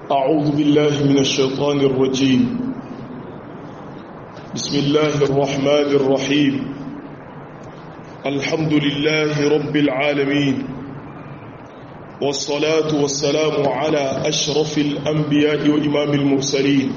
أعوذ بالله من الشيطان الرجيم بسم الله الرحمن الرحيم الحمد لله رب العالمين والصلاة والسلام على أشرف الأنبياء وإمام المرسلين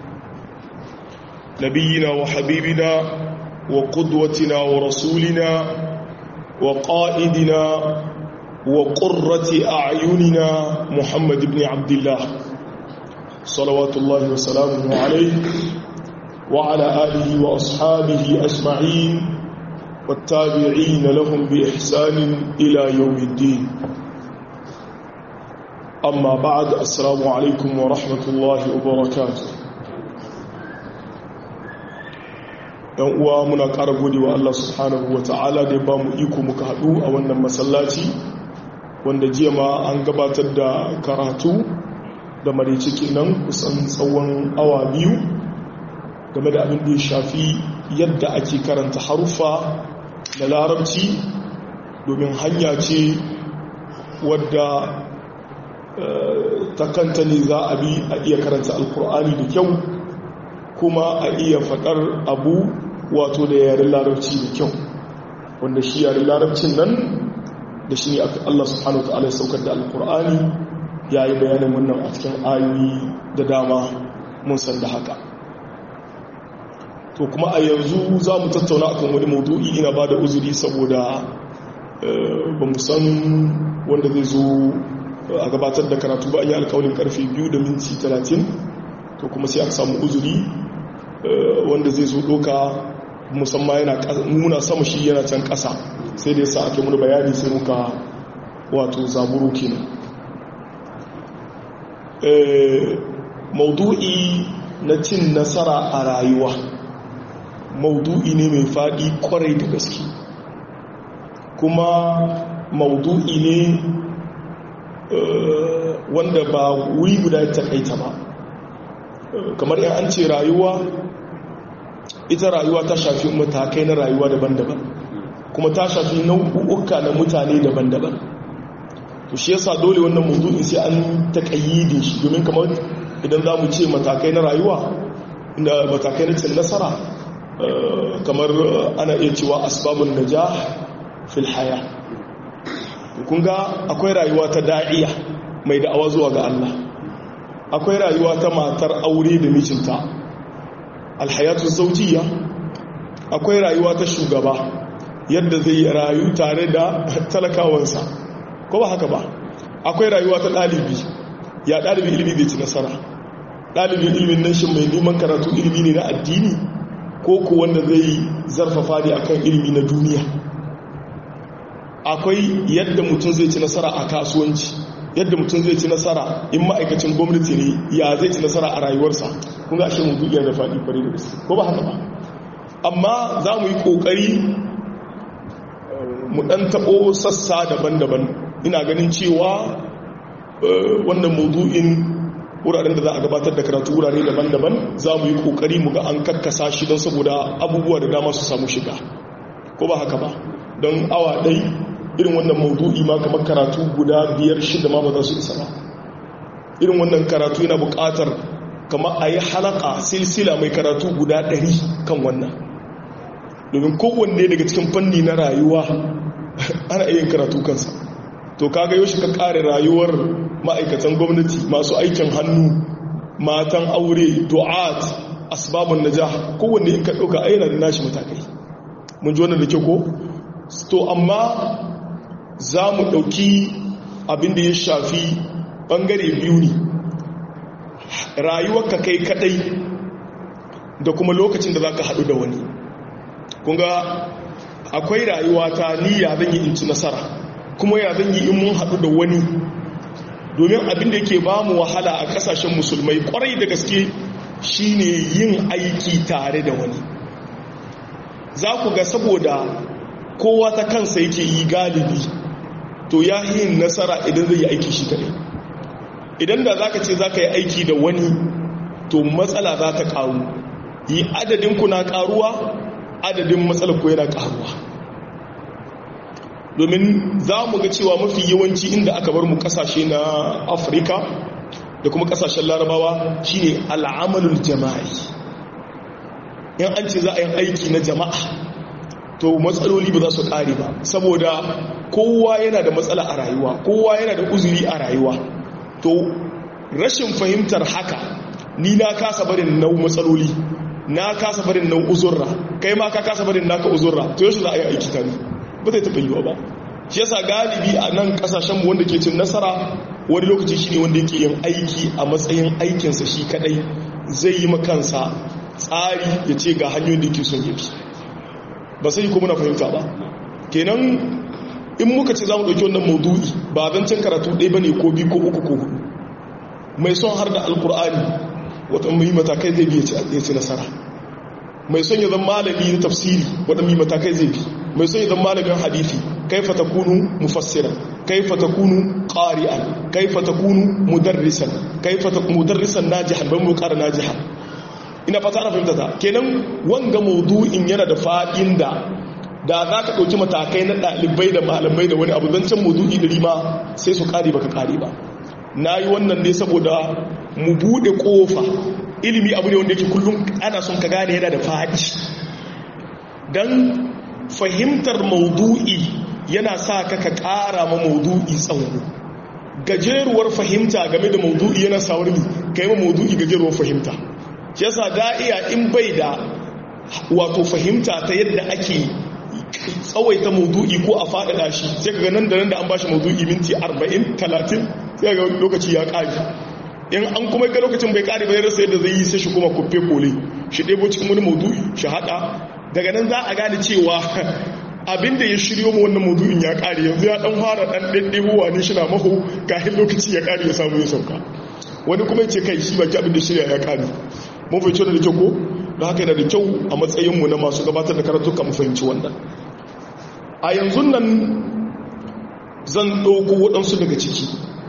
نبينا وحبيبنا وقدوتنا ورسولنا وقائدنا وقرة أعيننا محمد بن عبد الله صلوات الله وسلامه عليه وعلى آله وأصحابه أجمعين والتابعين لهم بإحسان إلى يوم الدين أما بعد السلام عليكم ورحمة الله وبركاته yan uwa muna ƙara gode wa Allah subhanahu wa ta'ala da ya ba mu iko muka haɗu a wannan masallaci wanda jiya ma an gabatar da karatu da marici kenan kusan tsawon awa biyu game da abin da ya shafi yadda ake karanta haruffa da larabci domin hanya ce wadda ta kanta ne za a bi a iya karanta alkur'ani da kyau kuma a iya faɗar abu wato da yaren larabci da kyau wanda shi yaren larabcin nan da shi ne Allah subhanahu wa ta'ala ya saukar da alkur'ani ya yi bayanin wannan a cikin ayoyi da dama mun san da haka to kuma a yanzu za mu tattauna akan wani maudu'i ina ba da uzuri saboda ba mu san wanda zai zo a gabatar da karatu ba an yi alkawalin karfe 2 da minti 30 to kuma sai aka samu uzuri wanda zai zo doka musamman yana muna sama shi yana can ƙasa sai da yasa ake muna bayani sai muka wato zaburo kenan maudu'i na cin nasara a rayuwa maudu'i ne mai faɗi kwarai da gaske kuma maudu'i ne wanda ba wuri guda ta kaita ba kamar yan an ce rayuwa ita rayuwa ta shafi matakai na rayuwa daban-daban kuma ta shafi nau'uka na mutane daban-daban to shi yasa dole wannan mawdu'in sai an takayyide shi domin kamar idan za mu ce matakai na rayuwa inda matakai na cin nasara kamar ana iya cewa asbabun najah fil haya kun ga akwai rayuwa ta da'iya mai da'awa zuwa ga Allah akwai rayuwa ta matar aure da mijinta alhayatu zawjiyya akwai rayuwa ta shugaba yadda zai rayu tare da talakawansa ko ba haka ba akwai rayuwa ta ɗalibi ya ɗalibi ilimi zai ci nasara ɗalibin ilimin nan shi mai neman karatu ilimi ne na addini ko ku wanda zai zarfafa ne akan ilimi na duniya akwai yadda mutum zai ci nasara a kasuwanci yadda mutum zai ci nasara in ma'aikacin gwamnati ne ya zai ci nasara a rayuwarsa kun ga ashe mutu iya da faɗi kwarai da gaske ko ba haka ba amma za mu yi ƙoƙari mu ɗan taɓo sassa daban-daban ina ganin cewa wannan maudu'in wuraren da za a gabatar da karatu wurare daban-daban za mu yi kokari mu ga an kakkasa shi don saboda abubuwa da dama su samu shiga ko ba haka ba don awa ɗai irin wannan maudu'i ma kamar karatu guda biyar shida ma ba za su isa ba irin wannan karatu yana buƙatar kama a yi halaka silsila mai karatu guda ɗari kan wannan domin kowanne daga cikin fanni na rayuwa ana iya karatu kansa to kaga yau shi ka kare rayuwar ma'aikatan gwamnati masu aikin hannu matan aure du'at asbabun najah kowanne in ka dauka ayyana da nashi matakai mun ji wannan da kyau ko to amma za mu dauki abin da ya shafi bangare biyu ne rayuwar ka kai kadai da kuma lokacin da za ka haɗu da wani kunga akwai rayuwa ta niyya zan yi in ci nasara kuma ya zan yi in mun haɗu da wani domin abin da yake ba mu wahala a ƙasashen musulmai ƙwarai da gaske shine yin aiki tare da wani za ku ga saboda kowa ta kansa yake yi galibi to ya yin nasara idan zai yi aiki shi kaɗai idan da za ka ce za ka yi aiki da wani to matsala za ta ƙaru yi adadin ku na ƙaruwa adadin matsalar ku yana ƙaruwa domin za mu ga cewa mafi yawanci inda aka bar mu kasashe na afirka da kuma kasashen larabawa shine al'amalul jama'i in an ce za a yi aiki na jama'a to matsaloli ba za su kare ba saboda kowa yana da matsala a rayuwa kowa yana da uzuri a rayuwa to rashin fahimtar haka ni na kasa barin nau matsaloli na kasa barin nau uzurra kai ma ka kasa barin naka uzurra to yaushe za a yi aiki tare ba zai taɓa yiwa ba shi yasa galibi a nan kasashen mu wanda ke cin nasara wani lokaci shine wanda yake yin aiki a matsayin aikinsa shi kadai zai yi makansa tsari ya ce ga hanyoyin da yake son yabi ba sai ko muna fahimta ba kenan in muka ce za mu ɗauki wannan maudu'i ba zancen karatu ɗaya ba ne ko biyu ko uku ko hudu mai son har da alkur'ani wata mai matakai zai biya ci nasara mai son ya zama malami na tafsiri wata mai matakai zai bi mai son ya zama malamin hadithi kaifa takunu mufassiran kaifa takunu qari'an kaifa takunu mudarrisan kaifa takunu mudarrisan najihan ban mu ƙara najihan ina fata ana fahimta ta kenan wanga maudu'in yana da fa'in da da za ka ɗauki matakai na ɗalibai da malamai da wani abu don can maudu'i ɗari ma sai su ƙari baka ƙari ba na yi wannan ne saboda mu buɗe ƙofa ilimi abu ne wanda yake kullum ana son ka gane yana da faɗi don fahimtar maudu'i yana sa ka ka ƙara ma maudu'i tsawo gajeruwar fahimta game da maudu'i yana sa wani ka yi ma maudu'i gajeruwar fahimta shi yasa da'iya in bai da wato fahimta ta yadda ake tsawaita maudu'i ko a faɗaɗa shi sai kaga nan da nan da an bashi maudu'i minti 40 30 sai ga lokaci ya ƙari in an kuma ga lokacin bai ƙari bai rasa yadda zai yi sai shi kuma kufe kole shi ɗebo cikin wani maudu'i shi haɗa daga nan za a gane cewa abinda ya shiryo mu wannan maudu'in ya ƙari yanzu ya ɗan fara ɗan ɗaɗɗebowa ne shi na maho kafin lokaci ya ƙari ya samu ya sauka wani kuma ce kai shi baki abin da shirya ya ƙari mun fahimci da kyau ko da haka yana da kyau a matsayinmu na masu gabatar da karatuka mu fahimci wannan a yanzu nan zan ɗauko waɗansu daga ciki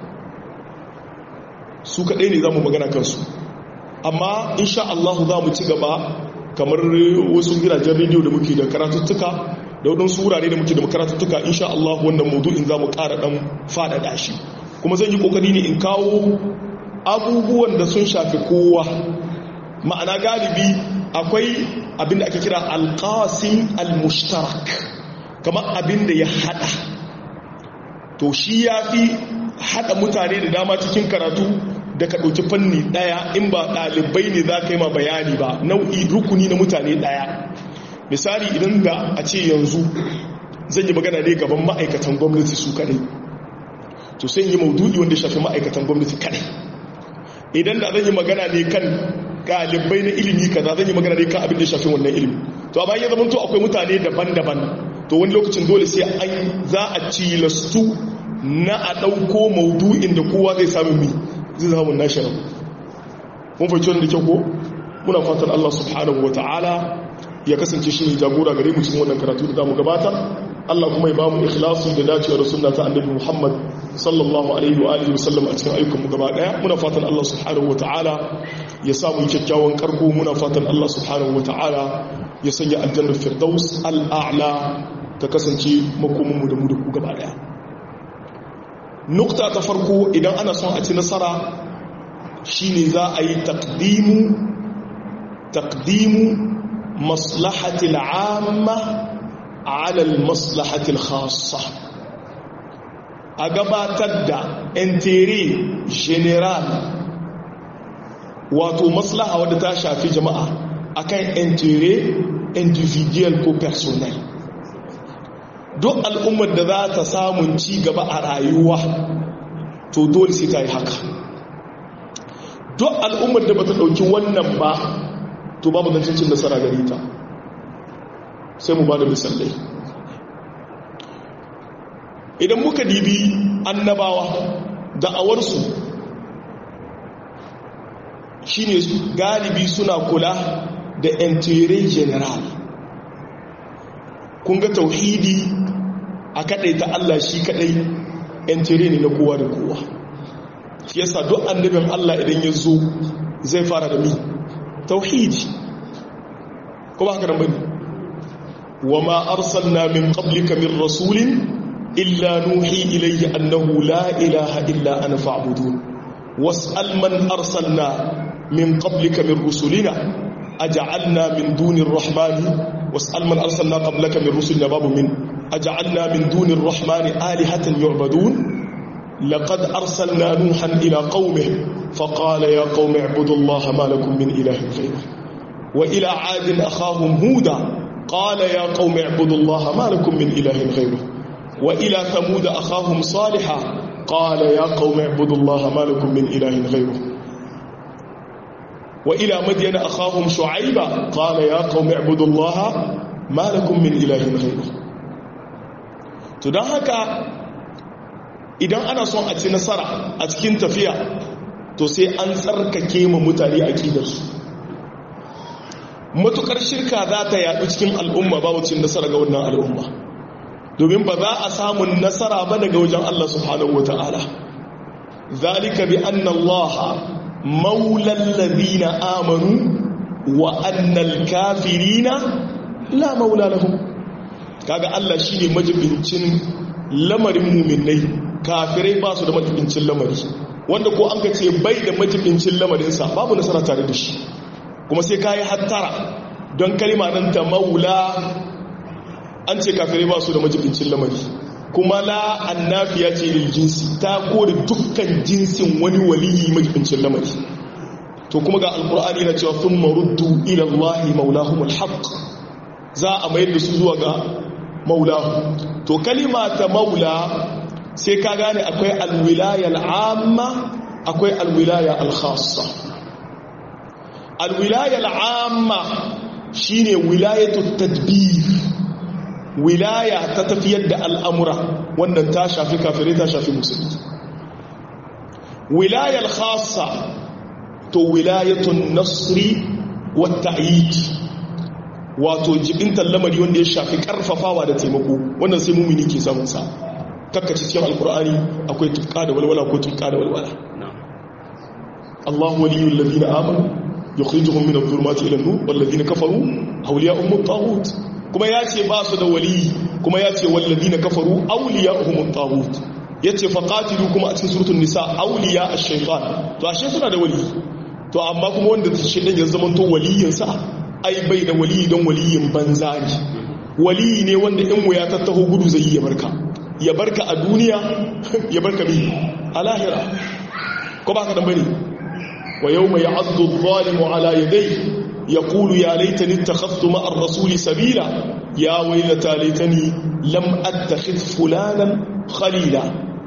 su kaɗai ne za mu magana kansu amma insha Allah za mu ci gaba kamar wasu gidajen rediyo da muke da karatuttuka da waɗansu wurare da muke da karatuttuka insha Allah wannan maudu'in za mu ƙara ɗan faɗaɗa shi kuma zan yi ƙoƙari ne in kawo abubuwan da sun shafi kowa ma'ana galibi akwai abinda ake kira alƙasin al-mushtarak kamar abinda ya hada to shi ya fi hada mutane da dama cikin karatu da ka ɗauki fanni ɗaya in ba ɗalibai ne za ka yi ma bayani ba nau'i rukuni na mutane ɗaya misali idan da a ce yanzu zan yi magana ne gaban ma'aikatan gwamnati su kadai to sai yi maudu'i wanda shafi ma'aikatan gwamnati kadai idan da zan yi magana ne kan galibai na ilimi kaza zan yi magana ne kan abin da shafi wannan ilimi to amma ya zama to akwai mutane daban-daban to wani lokacin dole sai an za a cilastu na a ɗauko maudu'in da kowa zai samu mi zai samu nashi rabu mun fahimci wanda kyau ko muna fatan Allah subhanahu ta'ala ya kasance shi ne jagora gare mu cikin wannan karatu da zamu gabatar Allah kuma ya bamu ikhlasi da dacewa da sunna ta annabi Muhammad sallallahu alaihi wa alihi wasallam a cikin ayyukan mu gaba daya muna fatan Allah subhanahu ta'ala ya samu kyakkyawan karko muna fatan Allah subhanahu ta'ala ya sanya aljannar firdaus al'a'la ta kasance makomin mu da mu da ku gaba daya nukta ta farko idan ana son a ci nasara shine za a yi taqdimu taqdimu maslahati al'amma ala al-maslahati al-khassa a gabatar da intere general wato maslaha wadda ta shafi jama'a akan intere individual ko personnel duk al'ummar da za ta samun ci gaba a rayuwa to dole sai ta yi haka duk al'ummar da ba ta ɗauki wannan ba to babu zancin nasara gari ta sai mu ba da misalai idan muka dibi annabawa da'awarsu shine galibi suna kula da intere general kun ga tauhidi a kadai ta Allah shi kadai intere ne na kowa da kowa shi yasa duk annabin Allah idan ya zo zai fara da mi tauhidi ko ba haka nan bane wama arsalna min qablika min rasulin illa nuhi ilayhi annahu la ilaha illa ana fa'budun was'al man arsalna min qablika min rusulina aj'alna min dunir rahmani was'al man arsalna qablaka min rusulina babu min aj'alna min dunir rahmani alihatan yu'badun laqad arsalna nuhan ila qaumihi faqala ya qaumi ibudu allaha ma lakum min ilahin ghayruh wa ila 'adin akhahum huda qala ya qaumi ibudu allaha ma lakum min ilahin ghayruh wa ila thamud akhahum salihah qala ya qaumi ibudu allaha ma lakum min ilahin ghayruh وإلى مدين أخاهم شعيبا قال يا قوم اعبدوا الله ما لكم من إله غيره تدان haka idan ana son a ci nasara a cikin tafiya to sai an tsarkake ma mutane aqidarsu matukar shirka za ta yaɗu cikin al'umma ba cin nasara ga wannan al'umma domin ba za a samu nasara ba daga wajen Allah subhanahu wata'ala zalika bi anna Allah مولى الذين آمنوا وأن الكافرين لا مولى لهم kaga Allah shine majibincin lamarin muminai kafirai ba su da majibincin lamari wanda ko an ka ce bai da majibincin lamarinsa babu nasara tare da shi kuma sai kayi hattara don kalima nan ta maula an ce kafirai ba su da majibincin lamari kuma la annafiya ce lil jinsi ta kore dukkan jinsin wani waliyi majibincin lamari to kuma ga alkur'ani na cewa thumma ruddu ila allahi maulahumul haqq za a mayar da su zuwa ga maulahu to kalima ta maula sai ka gane akwai alwilaya al'amma akwai alwilaya al-khassa alwilaya al'amma shine wilayatu tadbir wilaya ta tafiyar da al'amura wannan ta shafi kafirai ta shafi musulmi wilayar khasa to wilayatun nasri wata ayyiki wato jibintar lamari wanda ya shafi karfafawa da taimako wannan sai mumini ke samunsa kakkaci cikin alkur'ani akwai tuka da walwala ko tuka da walwala Allah waliyul ladina amanu yukhrijuhum min adh-dhulumati ila an-nur wal ladina kafaru awliya'uhum at-taghut kuma ya ce ba su da wali kuma ya ce wallazi na kafaru auliya uhumun tagut ya ce faƙatilu kuma a cikin surutun nisa auliya a shaifan to ashe suna da wali to amma kuma wanda ta shi ɗan ya zama to waliyinsa ai bai da wali don waliyin banza ne wali ne wanda in wuya ta taho gudu zai yi ya barka ya barka a duniya ya barka bi a lahira ko ba ka dan bane wa yau mai azdu zalimu ala yadai يقول يا ليتني اتخذت مع الرسول سبيلا يا ويلتى ليتني لم اتخذ فلانا خليلا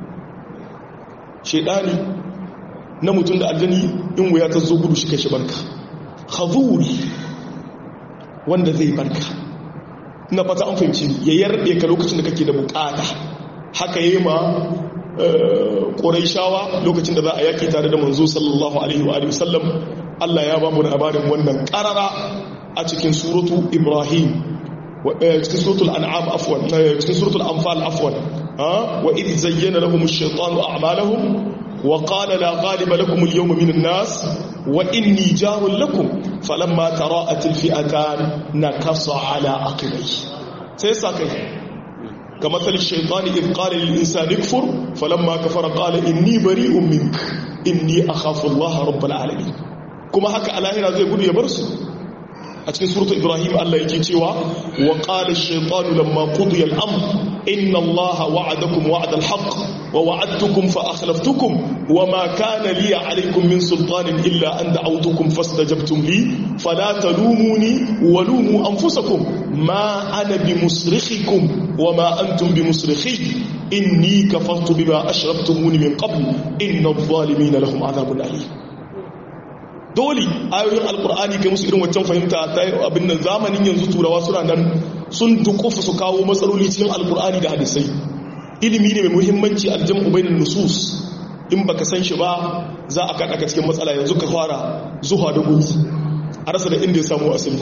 شيطاني na mutum da aljani in wuya ta zo gudu shi kai shi barka khazuri wanda zai barka ina fata an fahimci ya yarbe ka lokacin da kake da bukata haka yi ma shawa lokacin da za a yaki tare da manzo sallallahu alaihi wa sallam Allah ya ba mu labarin wannan karara a cikin suratu Ibrahim cikin suratul an'am afwan cikin suratul anfal afwan wa idh zayyana lahum ash-shaytanu a'malahum wa qala la ghaliba lakum al-yawma min an-nas wa inni jarun lakum falamma tara'at al-fi'atan nakasa ala aqibayhi sai sakai كمثل الشيطان إذ قال للإنسان اكفر فلما كفر قال إني بريء منك إني أخاف الله رب العالمين kuma haka alahira zai gudu ya bar su a cikin suratu ibrahim Allah yake cewa wa qala ash-shaytanu lamma qudiya al-amr inna allaha wa'adakum wa'da al-haqq wa wa'adtukum fa akhlaftukum wa ma kana li 'alaykum min sultanin illa an da'awtukum fastajabtum li fala talumuni wa lumu anfusakum ma ana bimusrikhikum wa ma antum bimusrikhi inni kafartu bima ashraktumuni min qabl inna adh-dhalimina lahum 'adhabun alim dole ayoyin alkur'ani kai musu irin waccan fahimta ta abin nan zamanin yanzu turawa suna nan sun dukufa su kawo matsaloli cikin alkur'ani da hadisai ilimi ne mai muhimmanci aljam'u bainan nusus in baka san shi ba za a kaɗa ka cikin matsala yanzu ka fara zuwa da gumi a rasa da inda ya samu asali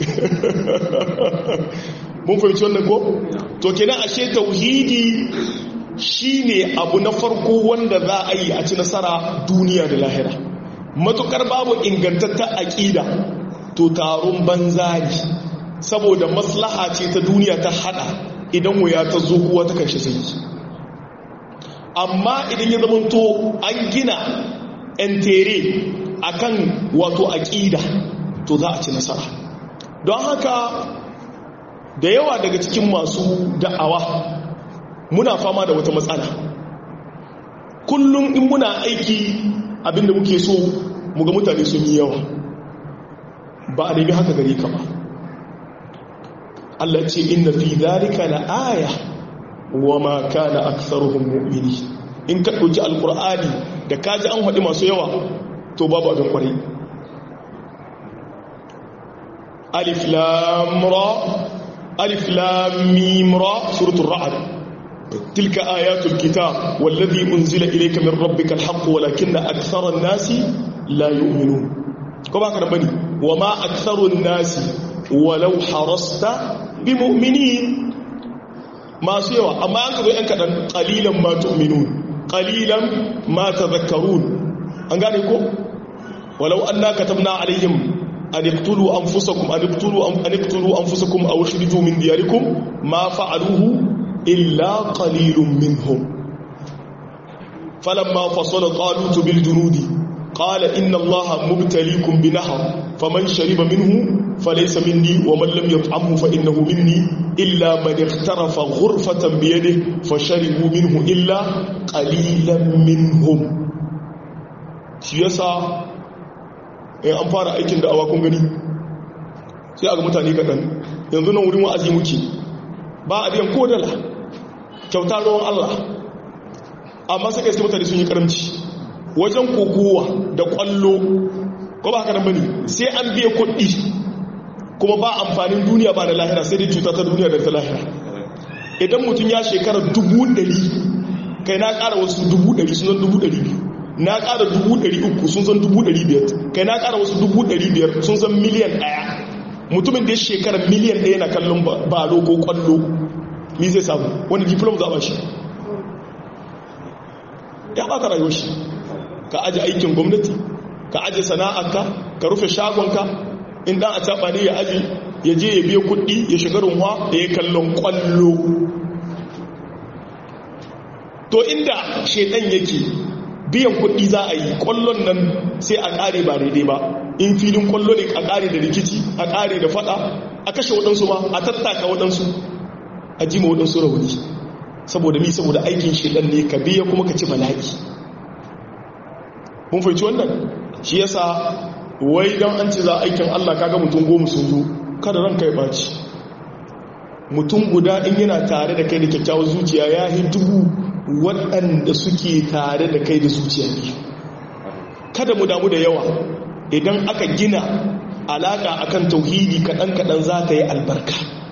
mun fahimci wannan ko to kenan ashe tauhidi shine abu na farko wanda za a yi a ci nasara duniya da lahira matukar babu ingantatta aƙida to taron banza ne saboda maslaha ce ta duniya ta hada idan wuya ta zo kuwa ta kanshi sai amma idan ya zamanto an gina entere akan wato aqida to za a ci nasara don haka da yawa daga cikin masu da'awa muna fama da wata matsala kullum in muna aiki abinda muke so muga mutane sun yi yawa ba a nemi haka gare ka ba Allah ce inna fi dhalika la aya wa ma kana aktharuhum mu'mini in ka dauki alqur'ani da kaji an hadi masu yawa to babu abin kwarai alif lam ra alif lam mim ra suratul ra'd tilka ayatul kitab wallazi unzila ilayka min rabbika alhaq walakinna akthara an-nasi la yu'minun ko ba ka da bane wa ma aktharu an-nasi walau harasta bi mu'minin masu yawa amma an kazo yan kadan qalilan ma tu'minun qalilan ma tadhakkarun an gane ko walau anna katabna alaihim an iqtulu anfusakum an iqtulu an iqtulu anfusakum aw ikhriju min diyarikum ma fa'aluhu illa qalilun minhum falamma fasala talut bil junudi qala inna allaha mubtaliikum bi nahr faman shariba minhu فليس مني ومن لم يطعمه فإنه مني إلا من اغترف غرفة بيده فشربوا منه إلا قليلا منهم siyasa in an fara aikin da awakun gani sai a ga mutane kaɗan yanzu nan wurin wa'azi muke ba a biyan kodala kyauta ruwan Allah amma sai kai mutane sun yi karamci wajen kokowa da kwallo ko ba haka nan bane sai an biya kuɗi kuma ba amfanin duniya ba da lahira sai dai cuta ta duniya da ta lahira idan mutum ya shekara dubu ɗari kai na ƙara wasu dubu ɗari sun zan dubu ɗari biyu na ƙara dubu ɗari uku sun zan dubu ɗari biyar kai na ƙara wasu dubu ɗari biyar sun zan miliyan ɗaya mutumin da ya shekara miliyan ɗaya na kallon balo ko ƙwallo ni zai samu wani diplom za a shi ya ɓata rayuwar shi ka aje aikin gwamnati ka aje sana'arka ka rufe shagonka in dan a taba ne ya aji ya je ya biya kuɗi ya shiga runwa da ya kallon kwallo to inda shedan yake biyan kuɗi za a yi kwallon nan sai a ƙare ba daidai ba in filin kwallo ne a ƙare da rikici a ƙare da fada a kashe waɗansu ma a tattaka waɗansu a jima waɗansu rauni saboda mi saboda aikin shedan ne ka biya kuma ka ci bala'i mun fahimci wannan shi yasa wai don an ce za aikin Allah kaga mutum goma sun zo kada ranka ya baci mutum guda in yana tare da kai da kyakkyawar zuciya ya yi dubu waɗanda suke tare da kai da zuciya ne kada mu damu da yawa idan aka gina alaƙa akan tauhidi kaɗan-kaɗan za ta yi albarka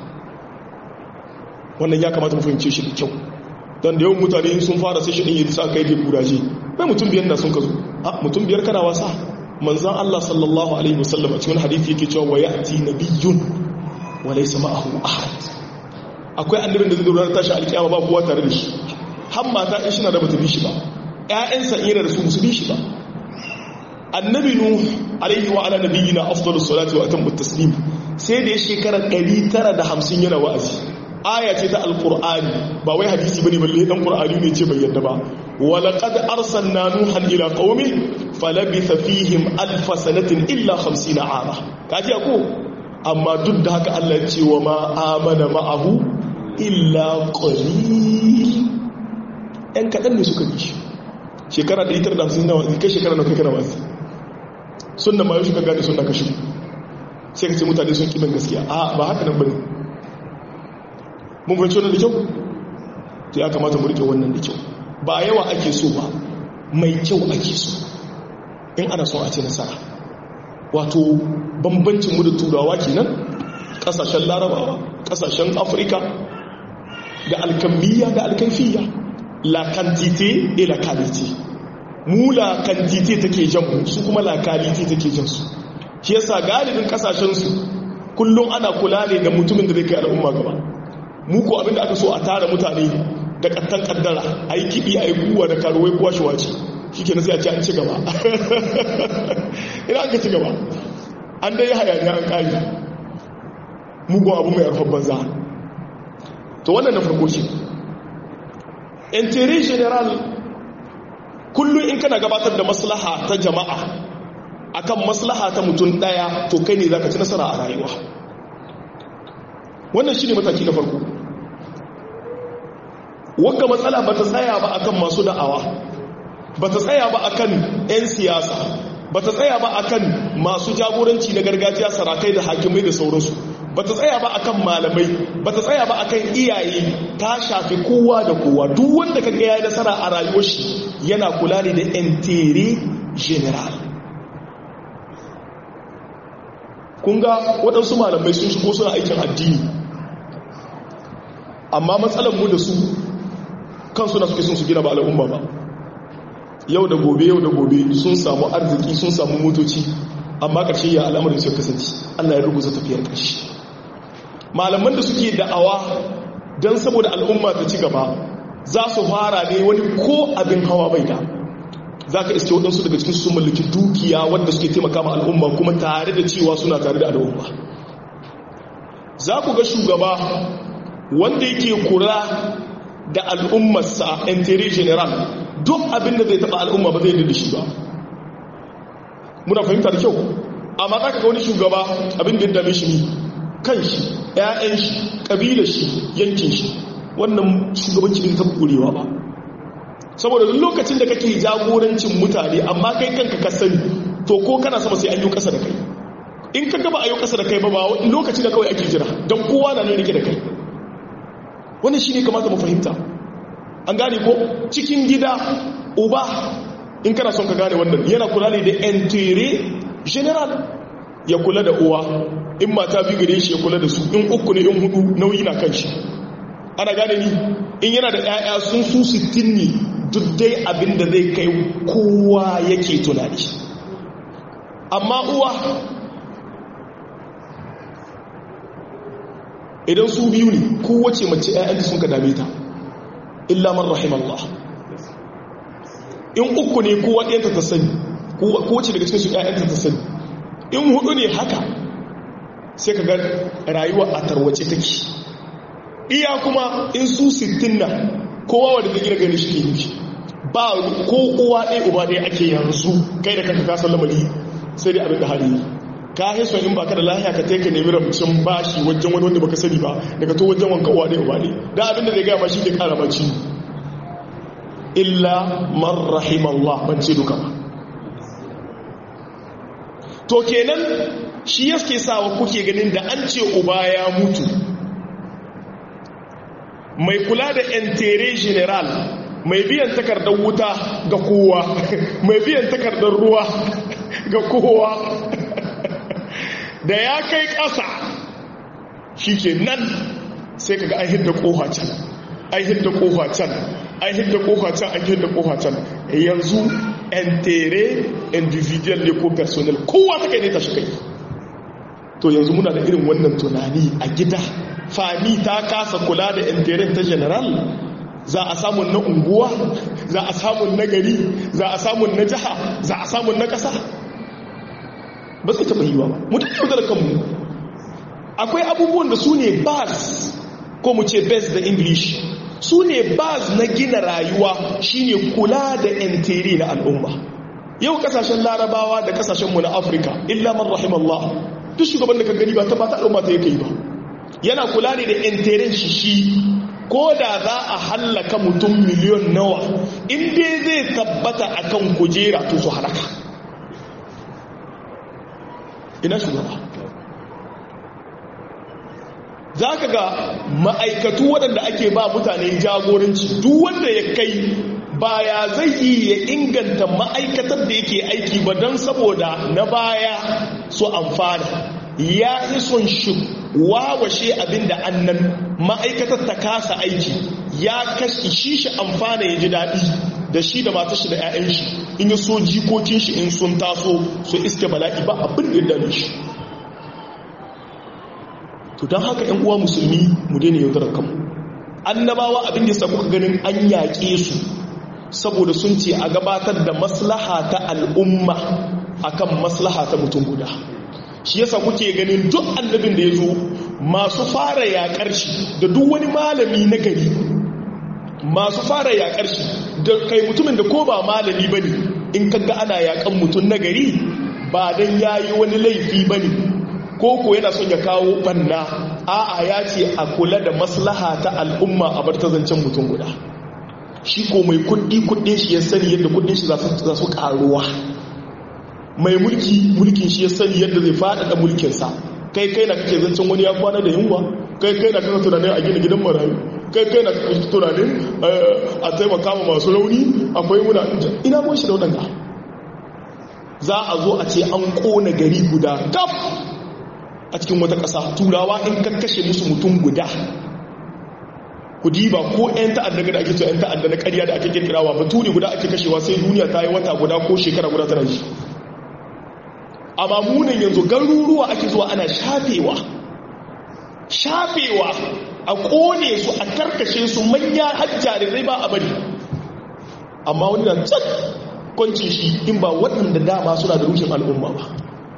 wannan ya kamata mu fahimce shi da kyau don da yawan mutane sun fara sai shi ɗin yi sa kai da kuraje bai mutum biyar da sun ka zo mutum biyar kana wasa manzan Allah sallallahu Alaihi wasallam a cikin hadithi yake cewa wa ya'ti nabiyyun wa laysa ma'ahu ahad akwai annabin da zai dora tashi alkiyama ba kowa tare da shi har mata in shina da bata bi shi ba ƴaƴansa ira da su musu bi shi ba annabi nuh alaihi wa ala nabiyyina afdalus salati wa atammu taslim sai da ya shekara 950 yana wa'azi aya ce ta alqur'ani ba wai hadisi bane balle dan qur'ani ne ce bai yadda ba wa laqad arsalna nuhan ila qaumi falabitha fihim alf sanatin illa 50 ama kaji ko amma duk da haka Allah ya ce wa ma amana ma'ahu illa qalil ɗan kaɗan ne suka bi shi shekara 150 nawa kai shekara nawa kai kana wasu sunna ma yau shi ka gane sunna ka shi sai ka ce mutane sun kiban gaskiya a ba haka nan bane mun fahimci wannan da kyau to ya kamata mu rike wannan da kyau ba yawa ake so ba mai kyau ake so in ana son a ce nasara wato bambancin mu da turawa kenan kasashen larabawa kasashen afirka da alkamiyya da alkaifiya la quantité et la qualité mu la quantité take jan mu su kuma la qualité take jan su shi yasa galibin kasashen su kullum ana kula ne da mutumin da zai kai al'umma gaba mu ko abinda aka so a tara mutane da kattan kaddara a yi kiɗi a yi kuwa da karuwai kuwa shi wace shi ke sai a ce an ci gaba ina aka ci gaba an dai hayaniya an ƙari mugun abu mai arfan banza to wannan na farko ce intere general kullum in kana gabatar da maslaha ta jama'a akan maslaha ta mutum daya to kai ne zaka ci nasara a rayuwa wannan shine mataki na farko wanda matsala bata tsaya ba akan masu da'awa bata tsaya ba akan 'yan siyasa bata tsaya ba akan masu jagoranci na gargajiya sarakai da hakimai da sauransu bata tsaya ba akan malamai bata tsaya ba akan iyaye ta shafi kowa da kowa duk wanda kaga yayi nasara a rayuwar shi yana kula ne da intere general kun ga waɗansu malamai sun shigo suna aikin addini amma matsalar mu da su kansu na suke sun su gina ba al'umma ba yau da gobe yau da gobe sun samu arziki sun samu motoci amma ƙarshe ya al'amarin su kasance allah ya rubuta tafiyar ƙarshe malaman da suke da'awa don saboda al'umma ta ci gaba za su fara ne wani ko abin hawa bai da za ka iske waɗansu daga cikin su mallaki dukiya wanda suke taimaka ma al'umma kuma tare da cewa suna tare da al'umma za ku ga shugaba wanda yake kura da al'ummarsa intere general duk abin da zai taɓa al'umma ba zai yi da shi ba muna fahimta da kyau amma za ka ga wani shugaba abin da ya dame shi ne kan shi ‘ya'yan shi ƙabilar shi yankin shi wannan shugabanci bai taɓa ƙurewa ba saboda duk lokacin da kake jagorancin mutane amma kai kanka ka sani to ko kana sama sai an yi ƙasa da kai in ka gaba a yi ƙasa da kai ba ba lokaci da kawai ake jira don kowa na ne rike da kai wannan shi ne kamata mu fahimta an gane ko cikin gida uba in kana son ka gane wannan yana kula ne da entere general ya kula da uwa in mata biyu gare shi ya kula da su in uku ne in hudu nauyi na kan shi ana gane ni in yana da 'ya'ya sun su sittin ne duk dai abin da zai kai kowa yake tunani amma uwa idan su biyu ne kowace mace 'ya'yanta sun ka dame ta illa man rahimallah in uku ne kowa ɗayanta ta sani kowace daga cikin su 'ya'yanta ta sani in hudu ne haka sai ka ga rayuwa a tarwace take iya kuma in su sittin na kowa wadda zai gina gani shi ke nufi ba ko uwa ɗaya uba ɗaya ake yanzu kai da kanka kasar lamari sai dai abin da hali ka haiso in baka da lahiya ka taika nemi ramcin bashi wajen wani wanda baka sani ba daga to wajen wanka uwa ɗaya uba ɗaya da abin da zai gaya ma shi ke kara maci illa man rahimallah ban ce duka ba to kenan shi yake sawa kuke ganin da an ce uba ya mutu mai kula da entere general mai biyan takardar wuta ga kowa mai biyan takardar ruwa ga kowa da ya kai ƙasa shi ke nan sai kaga an hidda ƙofa can an hidda ƙofa can an hidda ƙofa can an hidda ƙofa can yanzu entere individual ne ko personal kowa ta kai ne ta shi kai to yanzu muna da irin wannan tunani a gida fami ta kasa kula da intirin ta general za a samun na unguwa za a samun na gari za a samun na jiha za a samun na ƙasa ba zai taɓa yiwa ba mutum yau da kanmu akwai abubuwan da su ne bas ko mu ce best da english su ne bas na gina rayuwa shine kula da intiri na al'umma yau kasashen larabawa da kasashenmu na afirka illa man rahimallah duk shugaban da ka gani ba ta ba ta al'umma ta yake yi ba yana kula ne da intirin shi shi ko da za a hallaka mutum miliyon nawa inda zai tabbata akan kujera to su halaka ina shugaba za ka ga ma'aikatu waɗanda ake ba mutane jagoranci duk wanda ya kai baya zai yi ya inganta ma'aikatar da yake aiki ba don saboda na baya su amfana ya yi son shi wawashe abinda annan ma'aikatar ta kasa aiki ya kashi shi shi amfana ya ji daɗi da shi da matar shi da 'ya'yan shi in yi so jikokin shi in sun taso su iske bala'i ba abin da ya dame shi to don haka 'yan uwa musulmi mu daina yaudarar kanmu annabawa abin da ya kuka ganin an yaƙe su saboda sun ce a gabatar da maslaha ta al'umma akan maslaha ta mutum guda shi yasa kuke ganin duk annabin da ya zo masu fara yaƙar shi da duk wani malami na gari masu fara yaƙar shi da kai mutumin da ko ba malami bane in kaga ana yakan mutum na gari ba dan yayi wani laifi bane ko ko yana son ya kawo banna a'a ya ce a kula da maslaha ta al'umma a bar ta zancen mutum guda shi ko mai kudi kudin shi ya sani yadda kudin shi za su karuwa mai mulki mulkin shi ya sani yadda zai faɗaɗa mulkinsa kai kai na kake zancen wani ya kwana da yunwa kai kai na kake tunanin a gina gidan marayu kai kai na kake tunanin a taimaka ma masu rauni akwai muna ina mun shi da waɗanda za a zo a ce an ƙona gari guda kaf a cikin wata ƙasa turawa in ka kashe musu mutum guda ku diba ko 'yan ta'adda da ake cewa 'yan ta'adda na ƙarya da ake kirkirawa baturi guda ake kashewa sai duniya ta yi wata guda ko shekara guda tana ji amma munin yanzu garuruwa ake zuwa ana shafewa shafewa a kone su a karkashe su manya hajjarirai ba a bari amma wani na can kwanci shi in ba waɗanda dama suna da rushin al'umma ba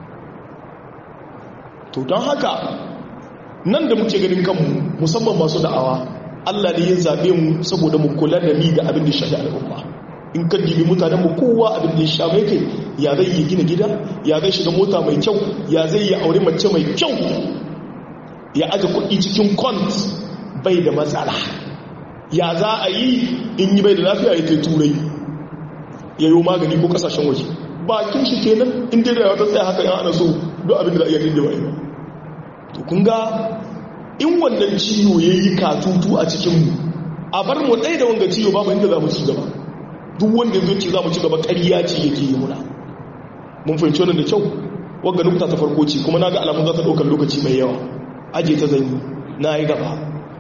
to don haka nan da muke ganin kanmu musamman masu da'awa allah ne ya zaɓe mu saboda mu kula da ni da abin da shafi al'umma in ka dibi mutanen mu kowa abin da ya sha mai kai ya zai yi gina gida ya zai shiga mota mai kyau ya zai yi aure mace mai kyau ya aje kuɗi cikin kont bai da matsala ya za a yi in yi bai da lafiya ya kai turai ya yi magani ko kasashen waje bakin shi kenan in dai da wata tsaye haka ya ana so don abin da za a iya dindewa yi to kun ga in wannan ciwo ya yi katutu a cikinmu a bar mu ɗaya da wanga ciwo babu inda za mu ci gaba duk wanda zai ce za mu ci gaba ƙarya ce yake yi muna mun fahimci wannan da kyau wagga nukta ta farko ce kuma na ga alamun za ta ɗaukar lokaci mai yawa aje ta zai na yi gaba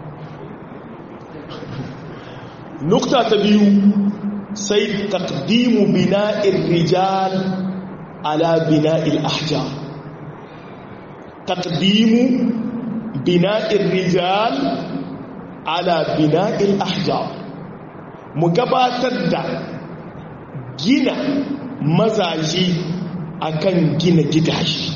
nukta ta biyu sai takdimu bina'ir rijal ala bina'il ahjar takdimu bina'ir rijal ala bina'il ahjar mu gabatar da gina mazaje akan gina gidaje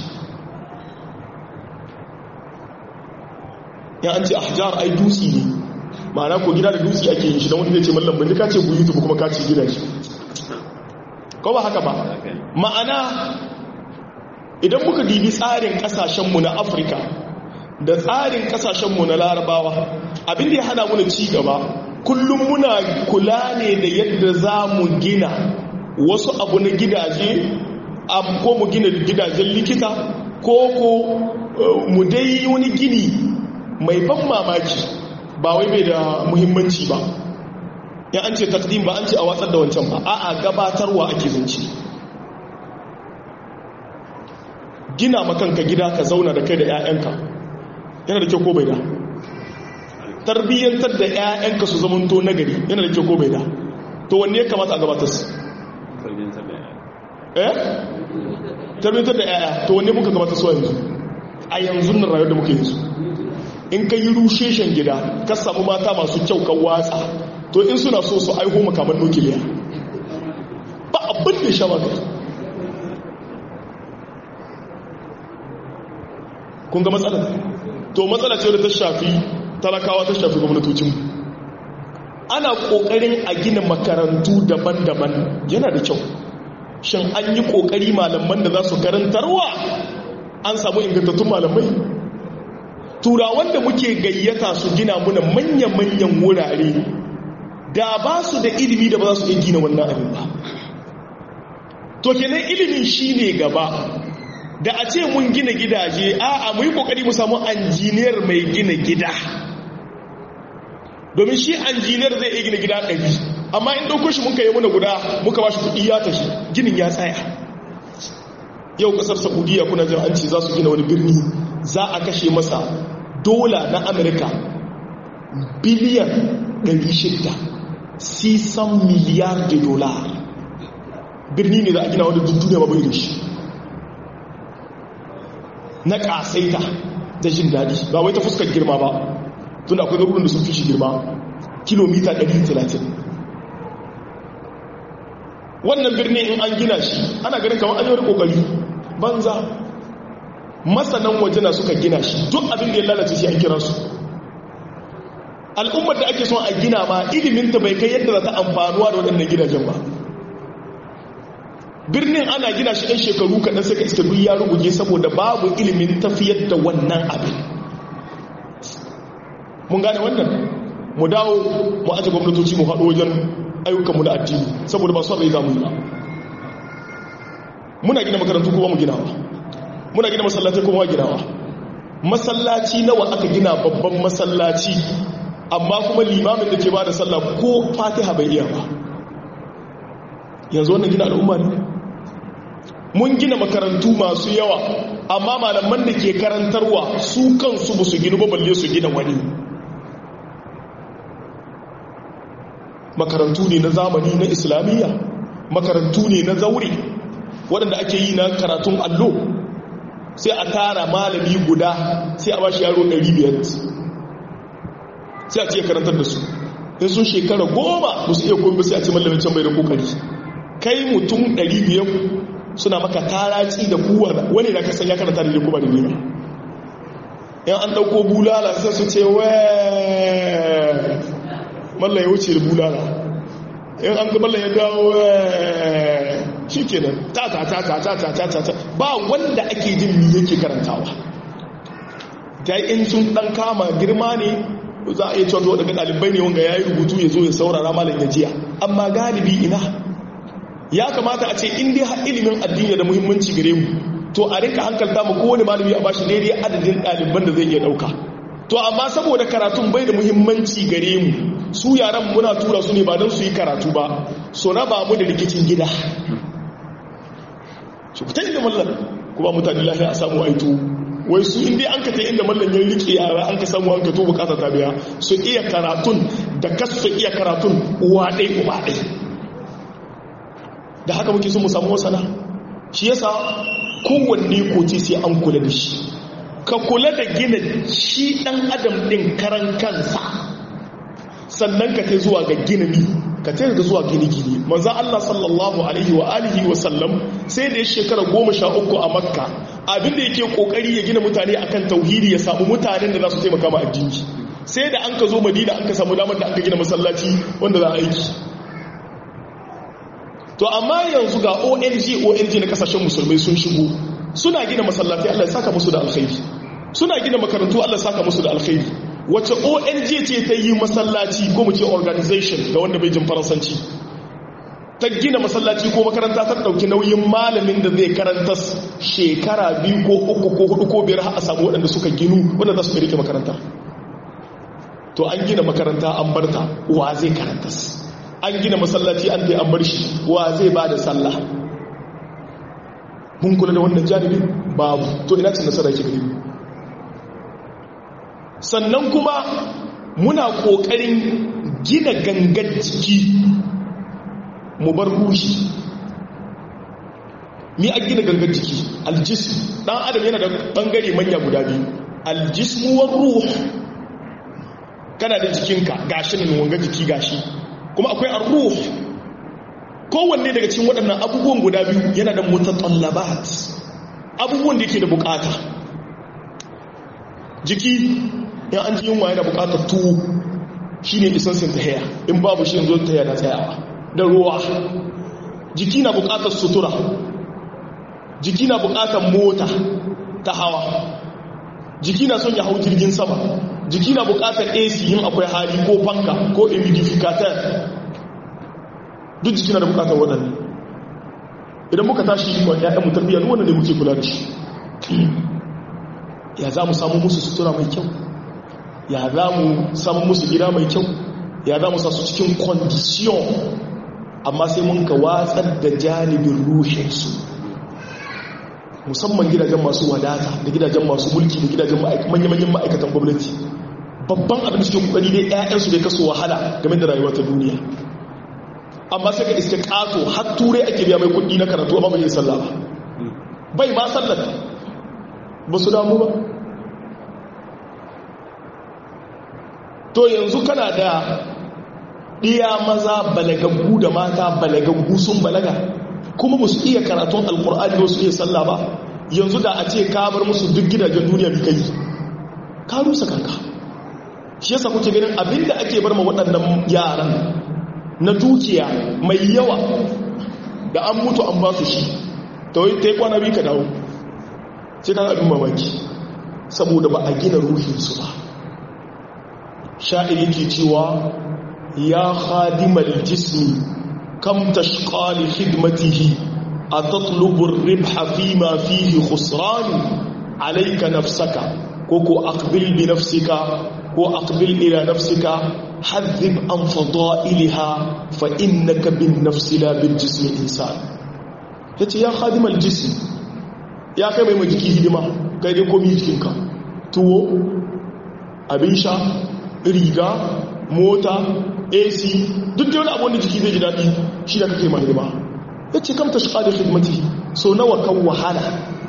ya an ce ahjar ai dutsi ne ma'ana ko gida da dutsi ake yin shi don wanda zai ce mallam bandi ka ce buyi tubu kuma ka ce gidaje ko ba haka ba ma'ana idan muka dibi tsarin kasashenmu na afirka da tsarin kasashenmu na larabawa abin da ya hana muna ci gaba kullum muna kula ne da yadda za mu gina wasu abu na gidaje ko mu gina gidajen likita ko ko mu dai wani gini mai ban mamaki ba wai bai da muhimmanci ba ya an ce takdim ba an ce a watsar da wancan ba a'a gabatarwa ake zance gina makanka gida ka zauna da kai da 'ya'yanka yana da kyau ko bai da tarbiyyantar da 'ya'yanka su zamanto nagari yana da kyau ko bai da to wanne ya kamata a gabatar su eh tarbiyyantar da 'ya'ya to wanne muka gabatar su a yanzu a yanzu nan rayuwar da muka yanzu in ka yi rusheshen gida ka samu mata masu kyau ka watsa to in suna so su aiho makaman nukiliya ba abin da sha maka kun ga matsala to matsala ce da ta shafi talakawa ta shafi gwamnatocinmu ana kokarin a gina makarantu daban-daban yana da kyau shin an yi kokari malaman da za su karantarwa an samu ingantattun malamai turawan da muke gayyata su gina muna manya-manyan wurare da ba su da ilimi da ba za su iya gina wannan abin ba to kenan ilimin shi ne gaba da a ce mun gina gidaje a a mu yi kokari mu samu anjiniyar mai gina gida domin shi anjiniyar zai iya gina gida ɗari amma in ɗauko shi muka yi muna guda muka ba shi kuɗi ya tashi ginin ya tsaya yau ƙasar saudiya kuna jin an ce za su gina wani birni za a kashe masa dola na amurka biliyan 600 sisan miliyar da dola birni ne za a gina wani duniya ba bai da shi na ƙasaita da jin daɗi ba wai ta fuskar girma ba tun akwai garuruwan da sun fi shi girma kilomita 130 wannan birni in an gina shi ana ganin kamar an yi wani ƙoƙari banza masanan waje na suka gina shi duk abin da ya lalace shi an kira su al'ummar da ake son a gina ma iliminta bai kai yadda za ta amfanuwa da waɗannan gidajen ba birnin ana gina shi ɗan shekaru kaɗan sai ka iska duk ya rubuge saboda babu ilimin tafiyar da wannan abin mun gane wannan mu dawo mu aje gwamnatoci mu haɗo wajen ayyukanmu da addini saboda ba su rai zamu yi ba muna gina makarantu kuma mu ginawa muna gina masallaci kuma ginawa masallaci nawa aka gina babban masallaci amma kuma limamin da ke ba da sallah ko fatiha bai iya ba yanzu wannan gina al'umma ne mun gina makarantu masu yawa amma malaman da ke karantarwa su kansu ba su gina ba balle su gina wani makarantu ne na zamani na islamiyya makarantu ne na zaure waɗanda ake yi na karatun allo sai a tara malami guda sai a ba shi yaro 500 sai a ce karantar da su in sun shekara goma ba su iya komi sai a ce mallamin can bai da kokari kai mutum 500 suna maka taraci da kuwa wani da kasan ya karanta da kuma da nema yan an ɗauko bulala sai su ce wee mallan ya wuce da bulala in an ga mallan ya dawo shi kenan ta ta ta ta ta ta ta ta ba wanda ake jin mi yake karantawa ta yi in sun dan kama girma ne za a iya cewa daga ɗalibai ne wanga ya yi rubutu ya zo ya saurara malam ya jiya amma galibi ina ya kamata a ce in dai ilimin addini da muhimmanci gare mu to a rinka hankalta mu kowane malami a bashi daidai adadin ɗaliban da zai iya ɗauka to amma saboda karatun bai da muhimmanci gare mu su yaran muna tura su ne ba don su yi karatu ba so raba mu da rikicin gida shi ku ta inda mallan kuma mutane lafiya a samu aito wai su inda an ka ta inda mallan ya rike yara an ka samu an ka to bukata ta biya su iya karatun da kasu su iya karatun uwa ɗai uba ɗai da haka muke sun mu samu wasana shi yasa kowanne koci sai an kula da shi ka kula da gina shi ɗan adam ɗin karan kansa sannan ka ta zuwa ga gina ni ka ta da zuwa gini-gini manzan Allah sallallahu alaihi wa alihi wa sallam sai da ya shekara goma sha uku a makka abinda yake kokari ya gina mutane akan tauhidi ya samu mutanen da za su taimaka ma addini sai da an ka zo madina an ka samu damar da an ka gina masallaci wanda za a aiki to amma yanzu ga ong ong na kasashen musulmai sun shigo suna gina masallaci Allah ya saka musu da alkhairi suna gina makarantu Allah ya saka musu da alkhairi wace ong ce ta yi masallaci ko mu ce organization ga wanda bai jin faransanci ta gina masallaci ko makaranta ta dauki nauyin malamin da zai karanta shekara biyu ko uku ko hudu ko biyar har a samu waɗanda suka ginu wanda za su rike makaranta to an gina makaranta an barta wa zai karanta an gina masallaci an dai an bar shi wa zai ba da sallah mun kula da wannan janibi babu to ina cin nasara ke gari sannan kuma muna kokarin gina gangar jiki mu bar ruhi mi a gina gangar jiki aljism dan adam yana da bangare manya guda biyu aljismu war ruh kana da jikinka gashi ne wanga jiki gashi kuma akwai ar-ruh kowanne daga cikin waɗannan abubuwan guda biyu yana da mutatallabat abubuwan da yake da bukata jiki in an ji yunwa yana bukatar tuwo shi ne isansin tahiya in babu shi yanzu tahiya na tsayawa da ruwa jiki na bukatar sutura jiki na bukatar mota ta hawa jiki na son ya hau jirgin sama jiki na bukatar ac yin akwai hali ko fanka ko humidificator duk jiki na da bukatar waɗanne idan muka tashi wa ‘ya'yan mutarbiya wannan ne muke kula da shi ya za mu samu musu sutura mai kyau ya za mu samu musu gida mai kyau ya za mu sa su cikin kwandishiyon amma sai mun ka watsar da janibin rushinsu musamman gidajen masu wadata da gidajen masu mulki da gidajen manya-manyan ma'aikatan gwamnati babban abin da suke kokari dai 'ya'yansu dai kaso wahala game da rayuwa ta duniya amma sai ka iske kato har turai ake biya mai kudi na karatu amma bai yi sallah ba bai ma sallar ba su damu ba to yanzu kana da ɗiya maza balagaggu da mata balagaggu sun balaga kuma ba su iya karatun alkur'ani ba su iya sallah ba yanzu da a ce ka bar musu duk gidajen duniya bi kai ka rusa kanka shi yasa kuke ganin abinda ake bar ma waɗannan yaran na dukiya mai yawa da an mutu an ba su shi ta yi kwana biyu ka dawo sai kan abin mamaki saboda ba a gina ruhinsu ba sha'iri ke cewa ya khadimal jismi kam tashqali khidmatihi atatlubur ribha fima fihi khusran alayka nafsaka ko ko aqbil bi nafsika ko aqbil ila nafsika hadhib an fadailha fa innaka bin nafsi la bil jismi insan yace ya khadimal jismi ya kai mai majiki hidima kai dai komi jikinka tuwo abin sha riga mota ac duk da wani abu wanda jiki zai ji daɗi shi da kake mai hidima ya ce kamta shi ƙadar hidimati so nawa kan wahala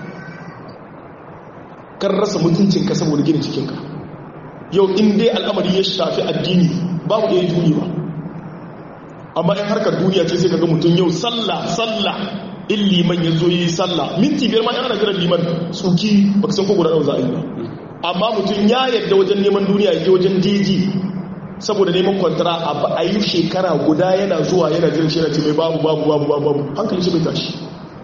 kan rasa mutuncinka saboda gina jikinka yau in dai al'amari ya shafi addini babu ɗaya duni ba amma in harkar duniya ce sai ka ga mutum yau sallah sallah in liman ya zo yi sallah minti biyar ma yana jiran liman tsuki ba ka san ko guda za a yi ba amma mutum ya yadda wajen neman duniya ya wajen daji saboda neman kwantara a yi shekara guda yana zuwa yana jiran shi yana ce mai babu babu babu babu babu hankali shi bai tashi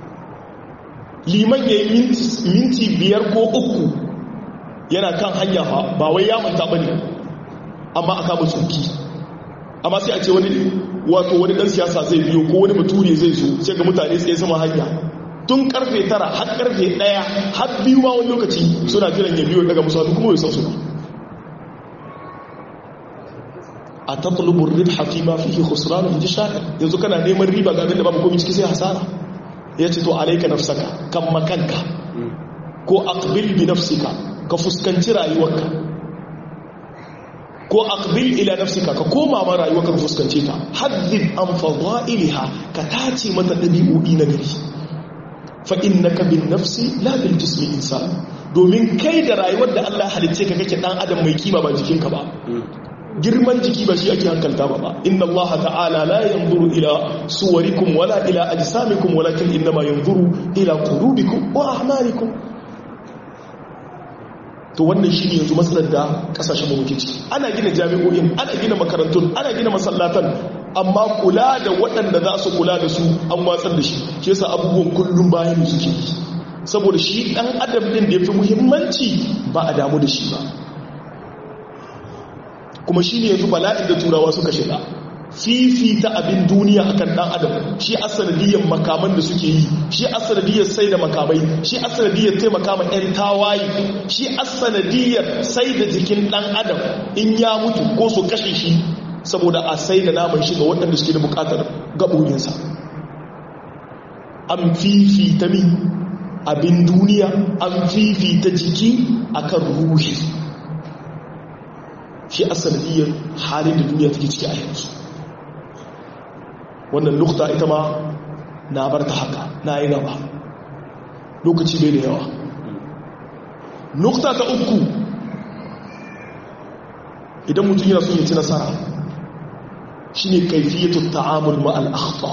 liman ya yi minti biyar ko uku yana kan hanya ba wai ya manta ba ne amma a kama tsuki amma sai a ce wani wato wani dan siyasa zai biyo ko wani bature zai zo sai ga mutane tsaye sama hanya tun karfe tara har karfe daya har biyu ma wani lokaci suna jiran ya biyo daga musamman kuma bai san su ba a tatlubur ribha fi ma fihi khusran in ji shaka yanzu kana neman riba ga abinda babu komai ciki sai hasara yace to alayka nafsaka kan makanka ko aqbil bi nafsika ka fuskanci rayuwarka ko aqbil ila nafsika ka koma ma rayuwarka ka fuskance ta haddid an fadailiha ka tace mata dabi'o'i na gari fa innaka bin nafsi la bil jismi insan domin kai da rayuwar da Allah halicce ka kake dan adam mai kima ba jikinka ba girman jiki ba shi ake hankalta ba ba inna Allah ta'ala la yanzuru ila suwarikum wala ila ajsamikum walakin innama yanzuru ila qulubikum wa a'malikum to wannan shi ne yanzu matsalar da kasashen muke ciki ana gina jami'o'in ana gina makarantun ana gina masallatan amma kula da waɗanda za su kula da su an watsar da shi shi yasa abubuwan kullum bayan suke yi saboda shi ɗan adam ɗin da ya fi muhimmanci ba a damu da shi ba kuma shi ne yanzu bala'in da turawa suka shiga fifita abin duniya akan ɗan adam shi asanadiyyar makaman da suke yi shi asanadiyyar sai da makamai shi asanadiyyar taimaka ma 'yan tawaye shi asanadiyyar sai da jikin ɗan adam in ya mutu ko su kashe shi saboda a sai da naman shi ga waɗanda suke da buƙatar gaɓoyinsa an fifita mi abin duniya an fifita jiki akan ruhi shi asanadiyyar halin da duniya take ciki a yanzu wannan nukta ita ma na bar ta haka na yi gaba lokaci bai da yawa nukta ta uku idan mutum yana son ya ci nasara shi ne kaifiyatu ta'amul ma'al akhta